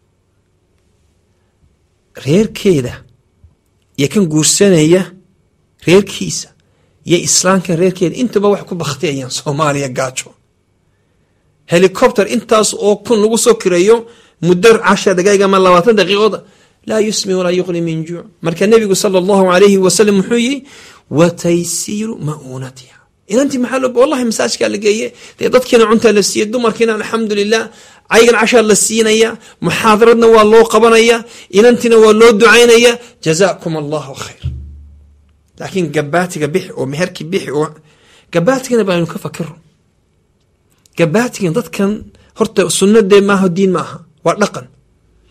reerkeeda iyo kan guursanaya reerkiisa iyo islaamkan reerkeeda intuba waxay ku baktiyayaan soomaaliya gaajo helicopter intaas oo kun lagu soo kireeyo muddo cashar daqaaiq ama labaatan daqiiqood laa yusmi walaa yuqni min juuc marka nebigu sala allahu alayhi wasalam muxuu yihi wa taysiiru ma'uunatiha inantii maxaa loo wallahi masaajkaa la geeye dee dadkiina cuntaa la siiyey dumarkiina alxamdulilah caygan cashaa la siinaya muxaadaradna waa loo qabanaya inantiina waa loo ducaynaya jazaakum allahu khayr laakiin gabaatiga bixi oo meherkii bixi oo gabaatigana baaynu ka fakiro gabaatigan dadkan horta sunnadee maaha diin ma aha waa dhaqan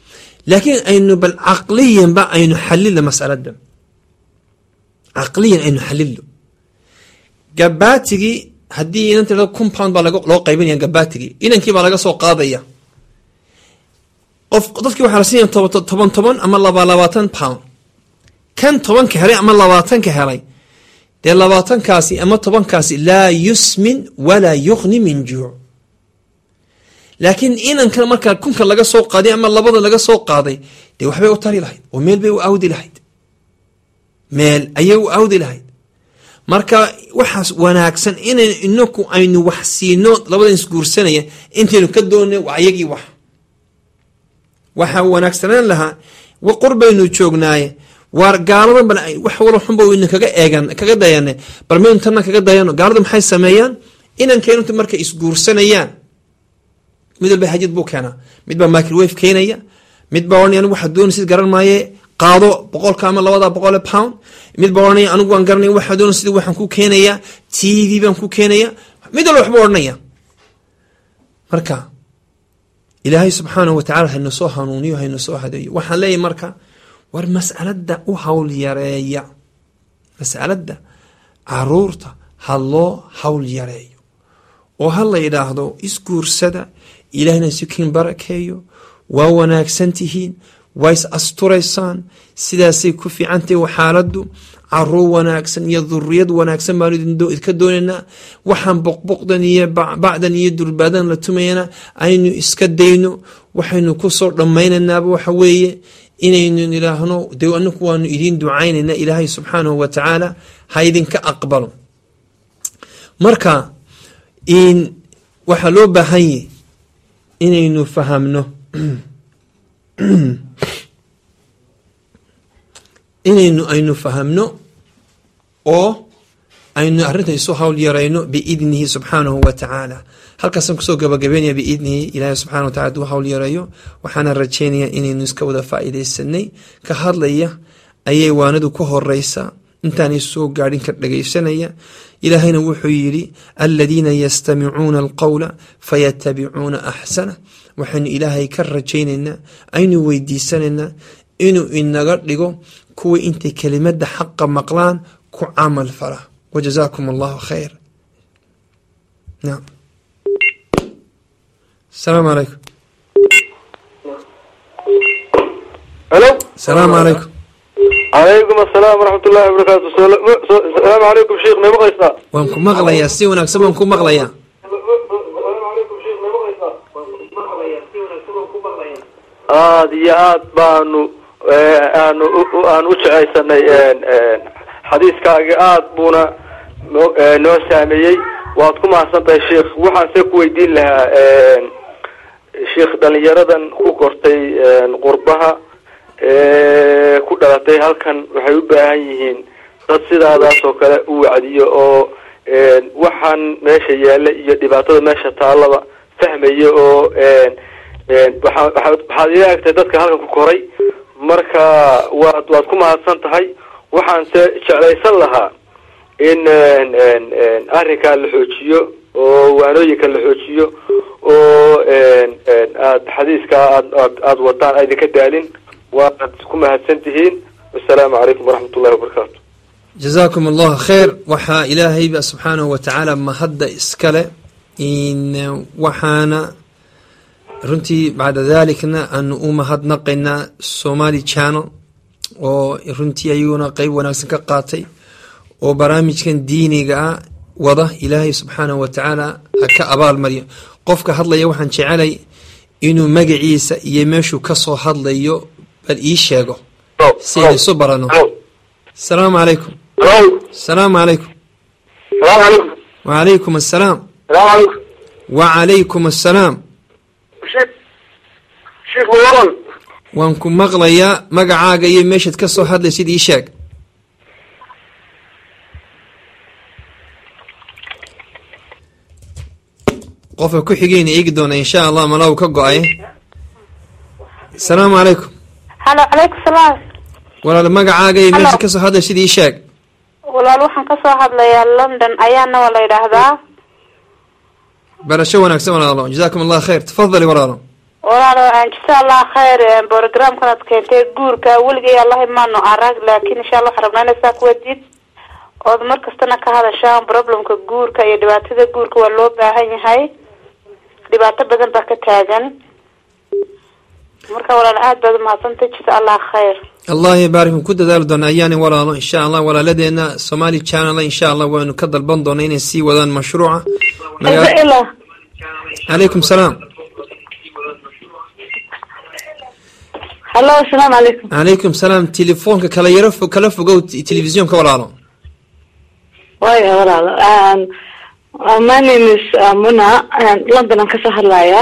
laakiin aynu bal caqliyanba aynu xalilo masalada caqliyan aynu xalilo gabaatigii haddii inan tirado kun pound baa loo qaybinaya gabaatigii inankii baa laga soo qaadaya qof dadkii waxaa la siinaya toban toban ama laba labaatan pound kan tobanka helay ama labaatanka helay dee labaatankaasi ama tobankaasi laa yusmin walaa yuqni min juuc laakiin inankan markaa kunka laga soo qaaday ama labada laga soo qaaday dee waxbay u tari lahayd oo meel bay u awdi lahayd meel ayay u awdi lahayd marka waxaas wanaagsan inan inaku aynu wax siino labadan isguursanaya intaynu ka doona ayagii wax waxaa wanaagsanaan lahaa qurbaynu joognaaye waar gaaladan bal wax walo xunba waynu kaga eegan kaga dayana bal maynu tanna kaga dayano gaaladu maxay sameeyaan inankeenunta markay isguursanayaan mid walba hajid buu keenaa mid baa microwave keenaya mid baa ohanaya anigu waxaa doonaysid garan maaye qaado boqolka ama labada boqole pound mid baa ohanaya anigu waan garanaya waxaa doonaysid waxaan ku keenayaa t v baan ku keenaya mid walba waxbuu odhanaya marka ilaahay subxaanahu watacala hayna soo hanuuniyo hayna soo hadeeyo waxaan leeyahy marka war mas'alada u hawl yareeya mas'alada caruurta ha loo hawl yareeyo oo ha la yidhaahdo isguursada ilaahna sikiin barakeeyo waa wanaagsan tihiin waa is asturaysaan sidaasay ku fiicantahy xaaladdu caruur wanaagsan iyo duriyad wanaagsan baanu idinka doonaynaa waxaan boqboqdan iyo bacdan iyo durbaadan la tumayana aynu iska dayno waxaynu kusoo dhammaynanaaba waxa weeye inaynu idhaahno dee anaku waanu idiin ducaynayna ilaahay subxaanahu wa tacaala ha idinka aqbalo marka in waxaa loo baahanye inaynu fahamno inaynu aynu fahamno oo aynu arrinta isu hawl yarayno biidnihi subxaanahu wa tacaala halkaasaan kusoo gabagabeynaya biidnihi ilaahay subxana wa tacala aduu hawl yareeyo waxaana rajeynayaa inaynu iska wada faa'iidaysanay ka hadlaya ayay waanadu ka horeysa intaanay soo gaadhin ka dhagaysanaya ilaahayna wuxuu yidhi aladiina yastamicuuna alqowla fayatabicuuna axsana waxaynu ilaahay ka rajaynaynaa aynu weydiisanaynaa inuu inaga dhigo kuwii intay kelimada xaqa maqlaan ku camal fala wajazaakum allahu khayr naam asalaamu calaykum halo asalaamu calaykum calaykum asalaam waraxmat ullahi wabarakaatu salaamu calaykum sheikh may maqlaysaa waan ku maqlayaa si wanaagsan waan ku maqlayaa aada iyo aad baanu aanu aan u jecaysanay xadiiskaagi aad buuna noo noo saameeyey waad ku mahadsan tahay sheikh waxaan see ku weydiin lahaa sheikh dhalinyaradan ku kortay qurbaha ku dhalatay halkan waxay u baahan yihiin dad sidaadaas oo kale u wacdiyo oo waxaan meesha yaalla iyo dhibaatada meesha taallaba fahmaya oo waa waxaad ila egtahay dadka halkan ku koray marka waad waad ku mahadsan tahay waxaan se jeclaysan lahaa in arrinkaa la xoojiyo oo waanooyinka la xoojiyo oo aad xadiiskaa aad aada wadaan aydinka daalin waad ku mahadsan tihiin wasalaamu calaykum waraxmat ullahi wabarakaatu jazaakum allahu khayr waxaa ilaahayba subxaanahu wa tacaala mahadda iskale in waxaana runtii bacda dalikna aanu u mahadnaqaynaa somali channel oo runtii ayaguna qeyb wanaagsan ka qaatay oo barnaamijkan diiniga ah wada ilaahay subxaanahu wa tacaala ha ka abaal mariyo qofka hadlaya waxaan jecelay inuu magaciisa iyo meeshuu kasoo hadlayo bal ii sheego si aynu isu barano asalaamu calaykum asalaamu calaykum wacalaykum assalaam wacalaykum assalaam waan ku maqlayaa magacaaga iyo meeshaad ka soo hadlaysid ii sheeg qofka ku xigeyna eegi doona insha allah malaw ka go-ay asalaamu calaykum halo calaykum salaam walaal magacaaga iyo meeshaad kasoo hadlaysid ii sheeg walaal waxaan kasoo hadlayaa london ayaana waa la yidhaahdaa barasho wanaagsan walaalo jazaakum allah khayr tafadali walaalo walaalo jasa allah khayr programkan aad keentay guurka weligay allahi maano arag laakin insha allah waxaan rabnaa inay saa kuwadid ood mar kastana ka hadashaan problemka guurka iyo dhibaatada guurka waa loo baahan yahay dhibaato badan baa ka taagan marka walaal aad baad umahadsantay jasa allah khayr allah ybaarikum ku dadaali doona ayaani walaalo insha allah walaaladeena somali channel insha allah waynu ka dalban doona inay sii wadaan mashruuca magaa ila calaykum salaam hallo asalaamu calaykum calaykum salaam telefoonka kala yaro fo kala fogow t- telefisyoonka walaalo waya walaalo Um, uh, my name is uh, muna Um, london aan kasoo hadlayaa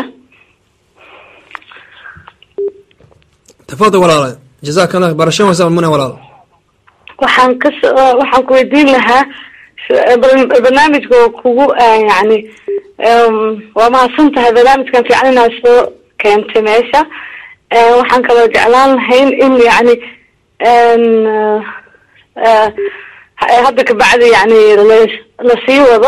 tafadal walaalo jazaaka allah barasho wasa muna walaalo waxaan kas waxaan ku weydiin lahaa s- bar- barnaamijka oo kugu uh, yani um, waa mahadsan tahay barnaamijkan fiican inaad soo keentay meesha Uh, waxaan kaloo jeclaan lahayn in yani n uh, uh, hadda kabacdi yani la- lasii wado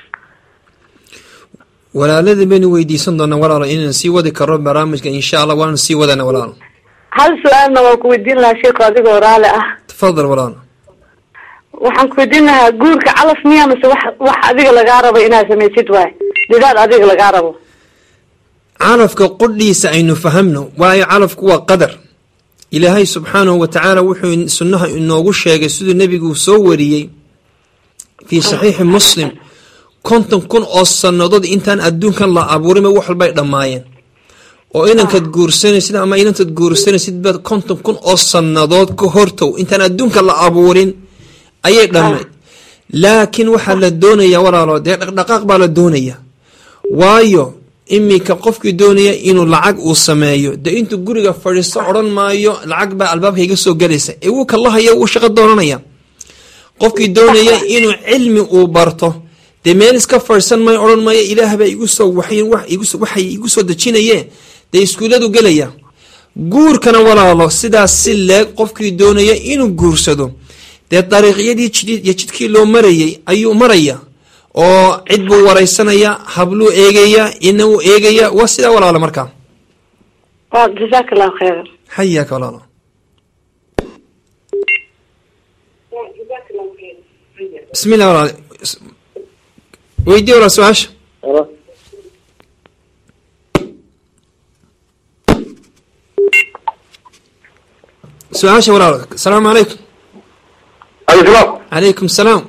walaalada baynu weydiisan doonaa walaalo inaan sii wadi karo barnaamijka insha allah waanu sii wadana walaalo hal su-aalna waan ku weydiin lahaa sheeko adigoo raali ah tafadal walaalo waxaan ku weydiin lahaa guurka calaf miya mase wax wax adiga lagaa rabo inaad samaysid waay didaad adiga lagaa rabo calafka qudhiisa aynu fahamno waayo calafku waa qadar ilaahay subxaanahu wa tacaala wuxuu sunnaha inoogu sheegay siduu nebigu soo wariyey fii saxiixi muslim konton kun oo sannadood intaan adduunkan la abuurinba wax walbay dhammaayeen oo inankaad guursanaysid ama inantaad guursanaysid baad konton kun oo sannadood ka hortow intaan adduunka la abuurin ayay dhammayd laakiin waxaa la doonayaa walaalo dee dhaqdhaqaaq baa la doonaya waayo iminka qofkii doonaya inuu lacag uu sameeyo dee intuu guriga fadhiisto odhan maayo lacag baa albaabka iga soo galaysa ee wuu kalahaya wuu shaqo doonanaya qofkii doonaya inuu cilmi uu barto dee meel iska fadhiisan maayo odhan maayo ilaah baa igu soo waxyin wax igu soo- waxay igu soo dejinaye dee iskuulladu gelaya guurkana walaalo sidaas si leeg qofkii doonaya inuu guursado dee dariiqyadii jid- iyo jidkii loo marayay ayuu maraya oo cid buu wareysanaya habluu eegaya ina uu eegaya waa sidaa walaalo markaa waa jazaaka allahu khayra xayaaka walaalo bismi illah walaalo weydii walaal su-aasha su-aasha walaalo asalaamu calaykum alaykum calaykum salaam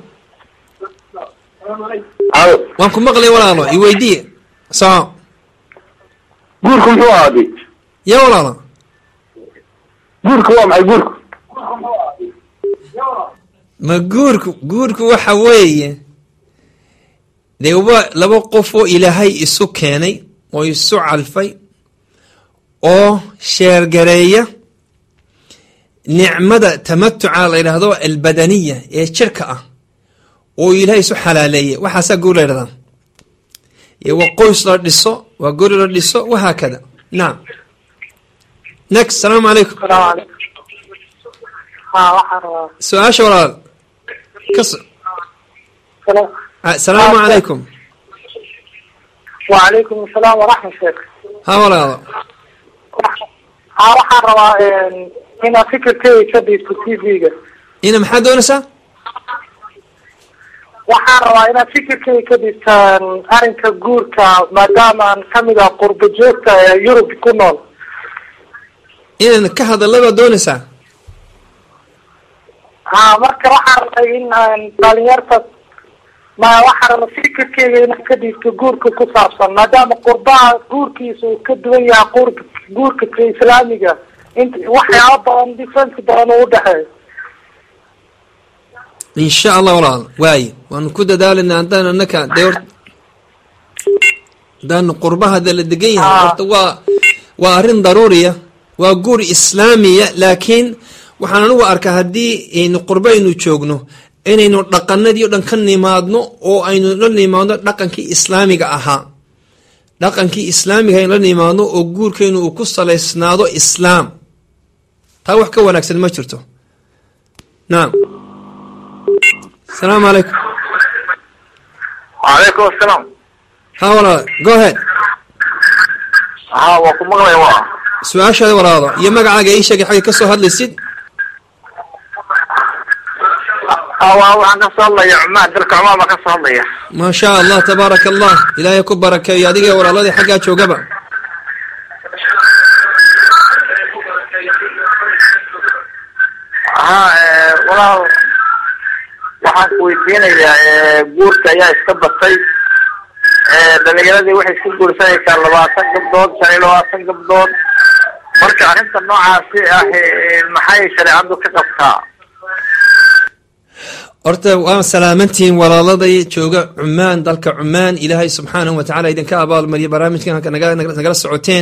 salaam waan ku maqlay walaalo i weydiiye soco guurku muxuu ahaaday ya walaalo guurku waa maxay guurku ma guurku guurku waxa weeye dee wa laba qof oo ilaahay isu keenay oo isu calfay oo sheergareeya nicmada tamatuca la yidhaahdo albadaniya ee jirka ah oo ilaahay isu xalaaleeyay waxaasaa guur la yidhahdaa iyo waa qoys la dhiso waa guri la dhiso wahaakada nacam next salaamu calaykum salaamu calaykum ha waxaan rabaa su-aasha walaal kas Sala- asalaamu calaykum wacalaykum asalaam waraxmat sheekh ha walaalo ha waxaan rabaa inaad fikirkeyga ka dhiibto t v-ga ina maxaad doonaysaa waxaan rabaa inaad fikirkeyga ka dhiibtaan arrinka guurka maadaama aan kamid ah qurbo joogta ee yurub ku nool inaan ka hadalla baad doonaysaa ha marka waxaan rabay in aan dhalinyarta ma waxaan rabaa fikirkeyga inaad ka dhiibto guurka ku saabsan maadaama qurbaha guurkiisa uu ka duwan yahay guurka guurka ka islaamiga int waxyaaba badan difference badan uu udhexeeyo insha allah walaal waaye waanu ku dadaalanaa haddaan anaka dee hor haddaan qurbahada la degan yahay Ah. horta waa waa arrin daruuriya waa guur islaamiya laakiin waxaan anigu arkaa haddii aynu qurbo aynu joogno inaynu dhaqanadii o dhan ka nimaadno oo aynu la nimaadno dhaqankii islaamiga ahaa dhaqankii islaamiga aynu la nimaadno oo guurkaynu uu ku salaysnaado islaam taa wax ka wanaagsan ma jirto nacam asalaamu calaykum wacalaykum asalaam ha walaal go ahead haa waa ku maqlaya waa su-aashaada walaalo iyo magacaaga ii sheegay xagga kasoo hadlaysid haa waa waxaan kasoo hadlaya cumaan dalka cumaan baan kasoo hadlaya maa shaa allah tabaaraka allah ilaahay ku barakeeyo adiga walaaladii xaggaa joogaba haa walaal waxaan ku weydiinayaa guurka ayaa iska batay dhalinyaradii waxay isku guursanaysaa labaatan gabdood shan iyo labaatan gabdood marka arrinta noocaasi ah maxay shareecadu ka qabtaa horta waa salaamantihiin walaaladay jooga cumaan dalka cumaan ilaahay subxaanahu wa tacala idinka abaalmariya barnaamijkan halka naga- naga- nagala socoteen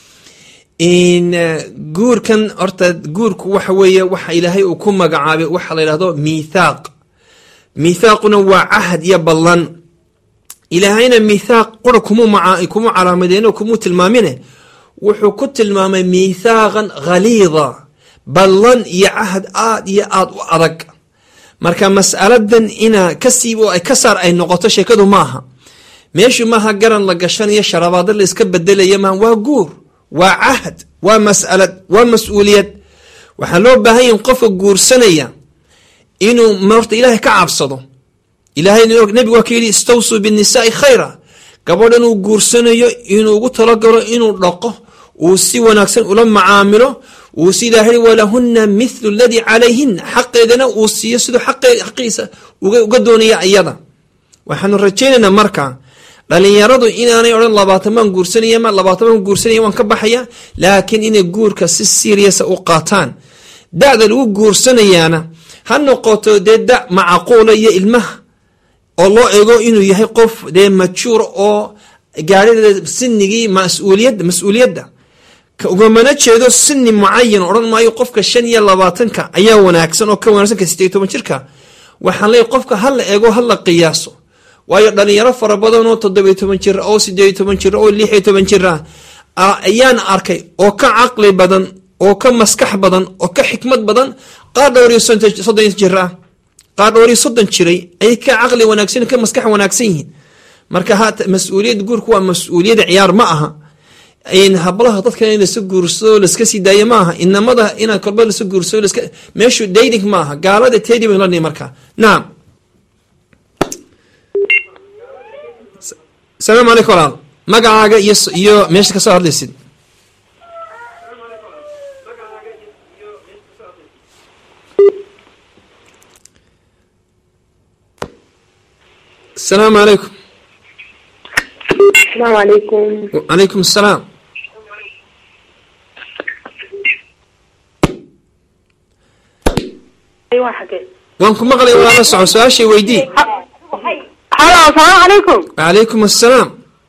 in guurkan horta guurku waxa weeye waxa ilaahay uu ku magacaabay waxa la yidhahdo miithaaq miithaaquna waa cahd iyo ballan ilaahayna miithaaq qura kumu maca kumu calaamadeen oo kumu tilmaamine wuxuu ku tilmaamay miithaaqan khaliida ballan iyo cahd aad iyo aad u adag marka mas'aladan ina kasiib oo ay ka saar ay noqoto sheekadu maaha meeshu maaha garan la gashanayo sharabaado la iska bedelaya maaha waa guur waa cahd waa mas'alad waa mas-uuliyad waxaa loo baahan yahin qofka guursanaya inuu marta ilaahay ka cabsado ilahay nebigu waa ka yidhi istawsuu binnisaai khayra gabadhan uu guursanayo inuu ugu talagalo inuu dhaqo uu si wanaagsan ula macaamilo uu si ilahay walahuna mithlu ladii calayhin xaqeedana uu siiyo siduu xaqiisa uga doonaya iyada waxaanu rajaynaynaa marka dhalinyaradu inaanay odhan labaatan baan guursanaya ma labaatan baan guursanaya waan ka baxaya laakiin inay guurka si seriasa u qaataan da'da lagu guursanayaana ha noqoto dee da macquula iyo ilmaha oo loo eego inuu yahay qof dee majuur oo gaarida sinigii mas-uuliyadda mas-uuliyadda ugamana jeedo sini mucayan odhan maayo qofka shan iyo labaatanka ayaa wanaagsan oo ka wanaagsan ka sideed toban jirka waxaan leeyahy qofka ha la eego ha la qiyaaso waayo dhalinyaro fara badan oo toddobiyo toban jir oo sideeyo toban jir oo lixiyo toban jir ah ayaan arkay oo ka caqli badan oo ka maskax badan oo ka xikmad badan qaar dhowr iyo soddon jir ah qaar dhowr iyo soddon jiray ayay ka caqli wanaagsan ka maskax wanaagsan yihiin marka ha mas-uuliyadda guurku waa mas-uuliyadda ciyaar ma aha hablaha dadka in lasa guursado laska sii daayo ma aha inamada inaa kolba lasa guursado laska meeshu dating ma aha gaalada tedi baynu lani marka nacam asalaamu calaykum walaal magacaaga iyo iyo meesha kasoo hadlaysid asalaamu calaykum asalaamu calaykum calaykum asalaam waan ku maqlay walaala soco su-aashay weydii halo asalaamu calaykum calaykum assalaam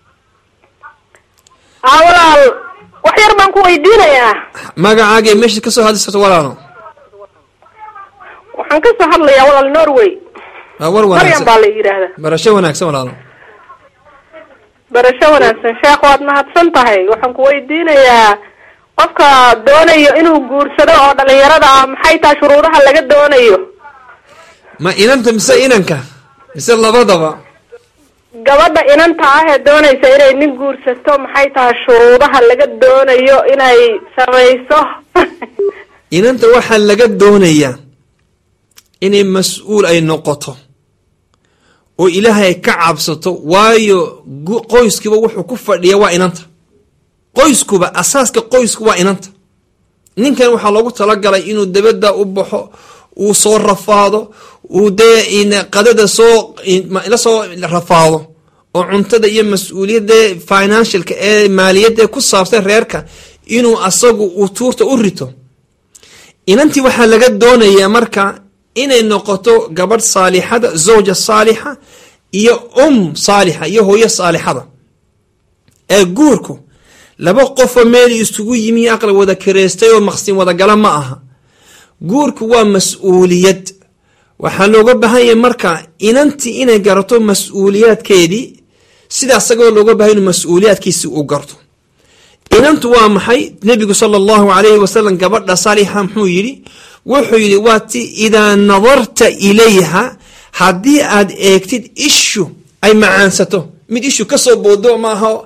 haa walaal wax yar baan ku weydiinayaa magacaaga ee meesha kasoo hadlaysato walaalo waxaan kasoo hadlayaa walaal norway waa war maryam wanaagsan baa la yidhaahdaa barasho wanaagsan walaalo barasho wanaagsan sheekh waad mahadsan tahay waxaan ku weydiinayaa qofka doonayo inuu guursado oo dhalinyarada ah maxay tahay shuruudaha laga doonayo ma inanta mise inanka mise labadaba gabadha inanta ah ee doonaysa inay nin guursato maxay tahay shuruudaha laga doonayo inay samayso inanta waxaa laga doonayaa inay mas-uul ay noqoto oo ilaahay ay ka cabsato waayo gu- qoyskiiba wuxuu ku fadhiya waa inanta qoyskuba asaaska qoysku waa inanta ninkan waxaa loogu talagalay inuu dabadda u baxo uu soo rafaado uu dee in- qadada soo in- ma- la soo rafaado oo cuntada iyo mas-uuliyadda financialka ee maaliyadda ku saabsan reerka inuu asagu uu tuurta u rito inantii waxaa laga doonayaa marka inay noqoto gabadh saalixada zawja saalixa iyo um saalixa iyo hooyo saalixada ee guurku laba qofoo meel isugu yimi aqli wada kareystay oo maqsin wadagala ma aha guurku waa mas-uuliyad waxaa looga baahan yahay marka inantii inay garato mas-uuliyaadkeedii sida asagoo looga bahay inuu mas-uuliyaadkiisi u garto inantu waa maxay nebigu sala allahu calayhi wasalam gabadha saalixa muxuu yidhi wuxuu yidhi waa ti idaa nadarta ilayha haddii aad eegtid ishu ay macaansato mid ishu kasoo boodo maaha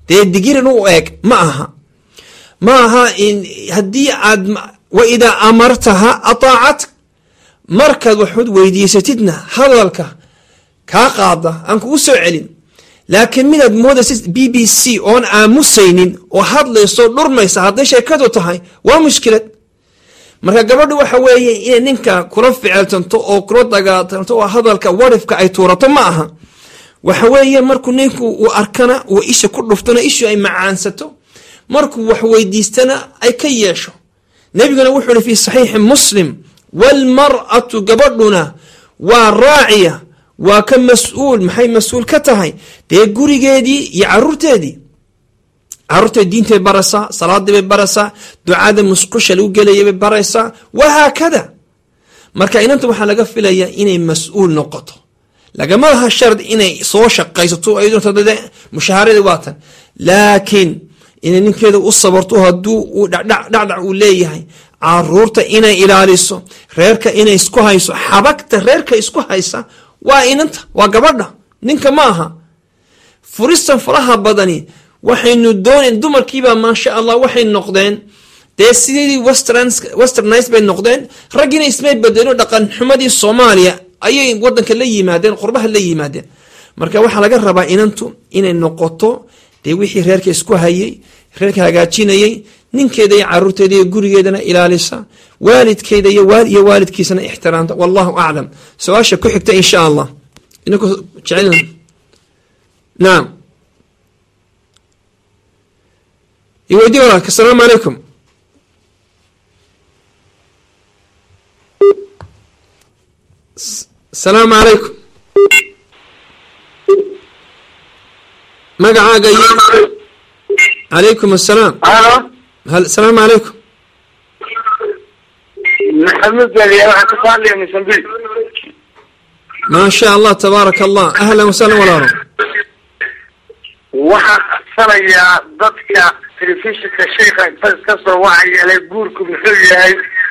dee digirin u eeg ma aha ma aha in haddii aad wa idaa amartaha ataacatka markaad waxud weydiisatidna hadalka kaa qaada aan kugu soo celin laakiin midaad moodaysid b b c oon aamusaynin oo hadlayso dhurmaysa hadday sheekadu tahay waa mushkilad marka gabadhu waxa weeye inay ninka kula ficiltanto oo kula dagaatanto oo hadalka warifka ay tuurato ma aha waxa weeye markuu ninku uu arkana uu isha ku dhuftona ishu ay macaansato markuu wax weydiistana ay ka yeesho nebiguna wuxuu ihi fi saxiixi muslim waalmar'atu gabadhuna waa raaciya waa ka mas-uul maxay mas-uul ka tahay dee gurigeedii iyo caruurteedii caruurteed diintay baraysaa salaadii bay baraysaa ducada musqusha lagu gelaya bay baraysaa wahaakada marka inanta waxaa laga filayaa inay mas-uul noqoto lagama laha shard inay soo shaqaysato ayadde mushahaaradii waatan laakiin inay ninkeeda u sabarto hadduu uu dhacdhac uu leeyahay caruurta inay ilaaliso reerka inay isku hayso xabagta reerka isku haysa waa inanta waa gabadha ninka ma aha furistan faraha badani waxaynu doonayn dumarkiibaa maasha allah waxay noqdeen dee sidii westernis bay noqdeen raggiina ismay bedelno dhaqan xumadii soomaaliya ayay wadanka la yimaadeen qurbaha la yimaadeen marka waxaa laga rabaa inantu inay noqoto dee wixii reerka isku hayay reerka hagaajinayay ninkeeda iyo caruurteeda iyo gurigeedana ilaalisa waalidkeeda iyo waalidkiisana ixtiraamta wallahu aclam su-aasha ku xigta insha allah ininku jecel naam iweydii walaalka asalaamu calaykum asalaamu calaykum magacaaga iyo calaykum asalaam asalaamu calaykum maxamed baliya waxaan ka hadlaya mosambiq maa sha allah tabaaraka allah ahlan wasahlan walaalo waxaan codsanayaa dadka telefishinka sheika inta iska soo wacayale guurku muxuu yahay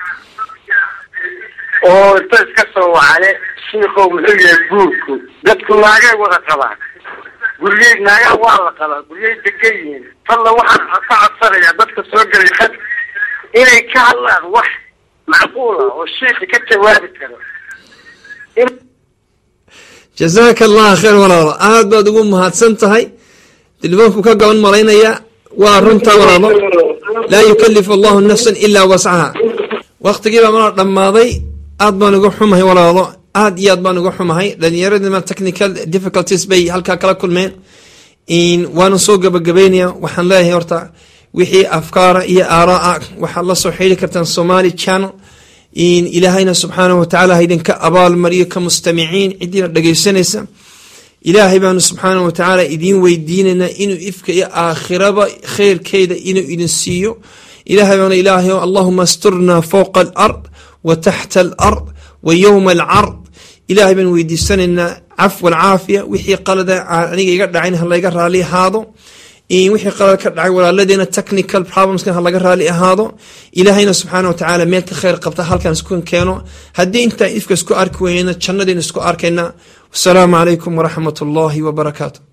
oo inta iska soo wacale shiikow muxuu yahay guurku dadku naagay wada qabaan guryey naagaa waa la qabaa guryey degan yihiin talla waxaan ka codsanayaa dadka soo gelay had inay ka hadlaan wax macquul ah oo shiika ka jawaabi karo jazaaka allah khayr walaalo aad baad ugu mahadsan tahay telefoonku ka gaban malaynaya waa runtaa walaalo laa yukalifu allahu nafsan ilaa wascaha waktigiibaa mana dhammaaday aad baan uga xumahay walaalo aad iyo aad baan uga xumahay dhalinyaradima technical difficulties bay halkaa kala kulmeen waana soo gabagabeynaya waxaan leeyahay horta wixii afkaara iyo aaraa waxaad la soo xidri kartaan somali channel ilaahayna subxaanahu watacaala haydinka abaalmariyo ka mustamiciin cidiina dhegaysanaysa ilaahay baanu subxaanahu watacaala idiin weydiinaynaa inuu ifka iyo aakhiraba khayrkeeda inuu idin siiyo ilahay baanu ilaahay allahuma asturna fowqa alard wa taxta alard wa yowma alcard ilaahay baan weydiisanaynaa cafwa alcaafiya wixii qalada aniga iga dhacayn ha layga raali ahaado wixii qalad ka dhacay walaaladeena technical problemskan ha laga raali ahaado ilaahayna subxaana watacaala meel ka khayr qabta halkan isku keeno haddii intaan ifka isku arki weyna jannadayna isku arkayna wasalaamu calaykum waraxmat ullaahi wabarakaatu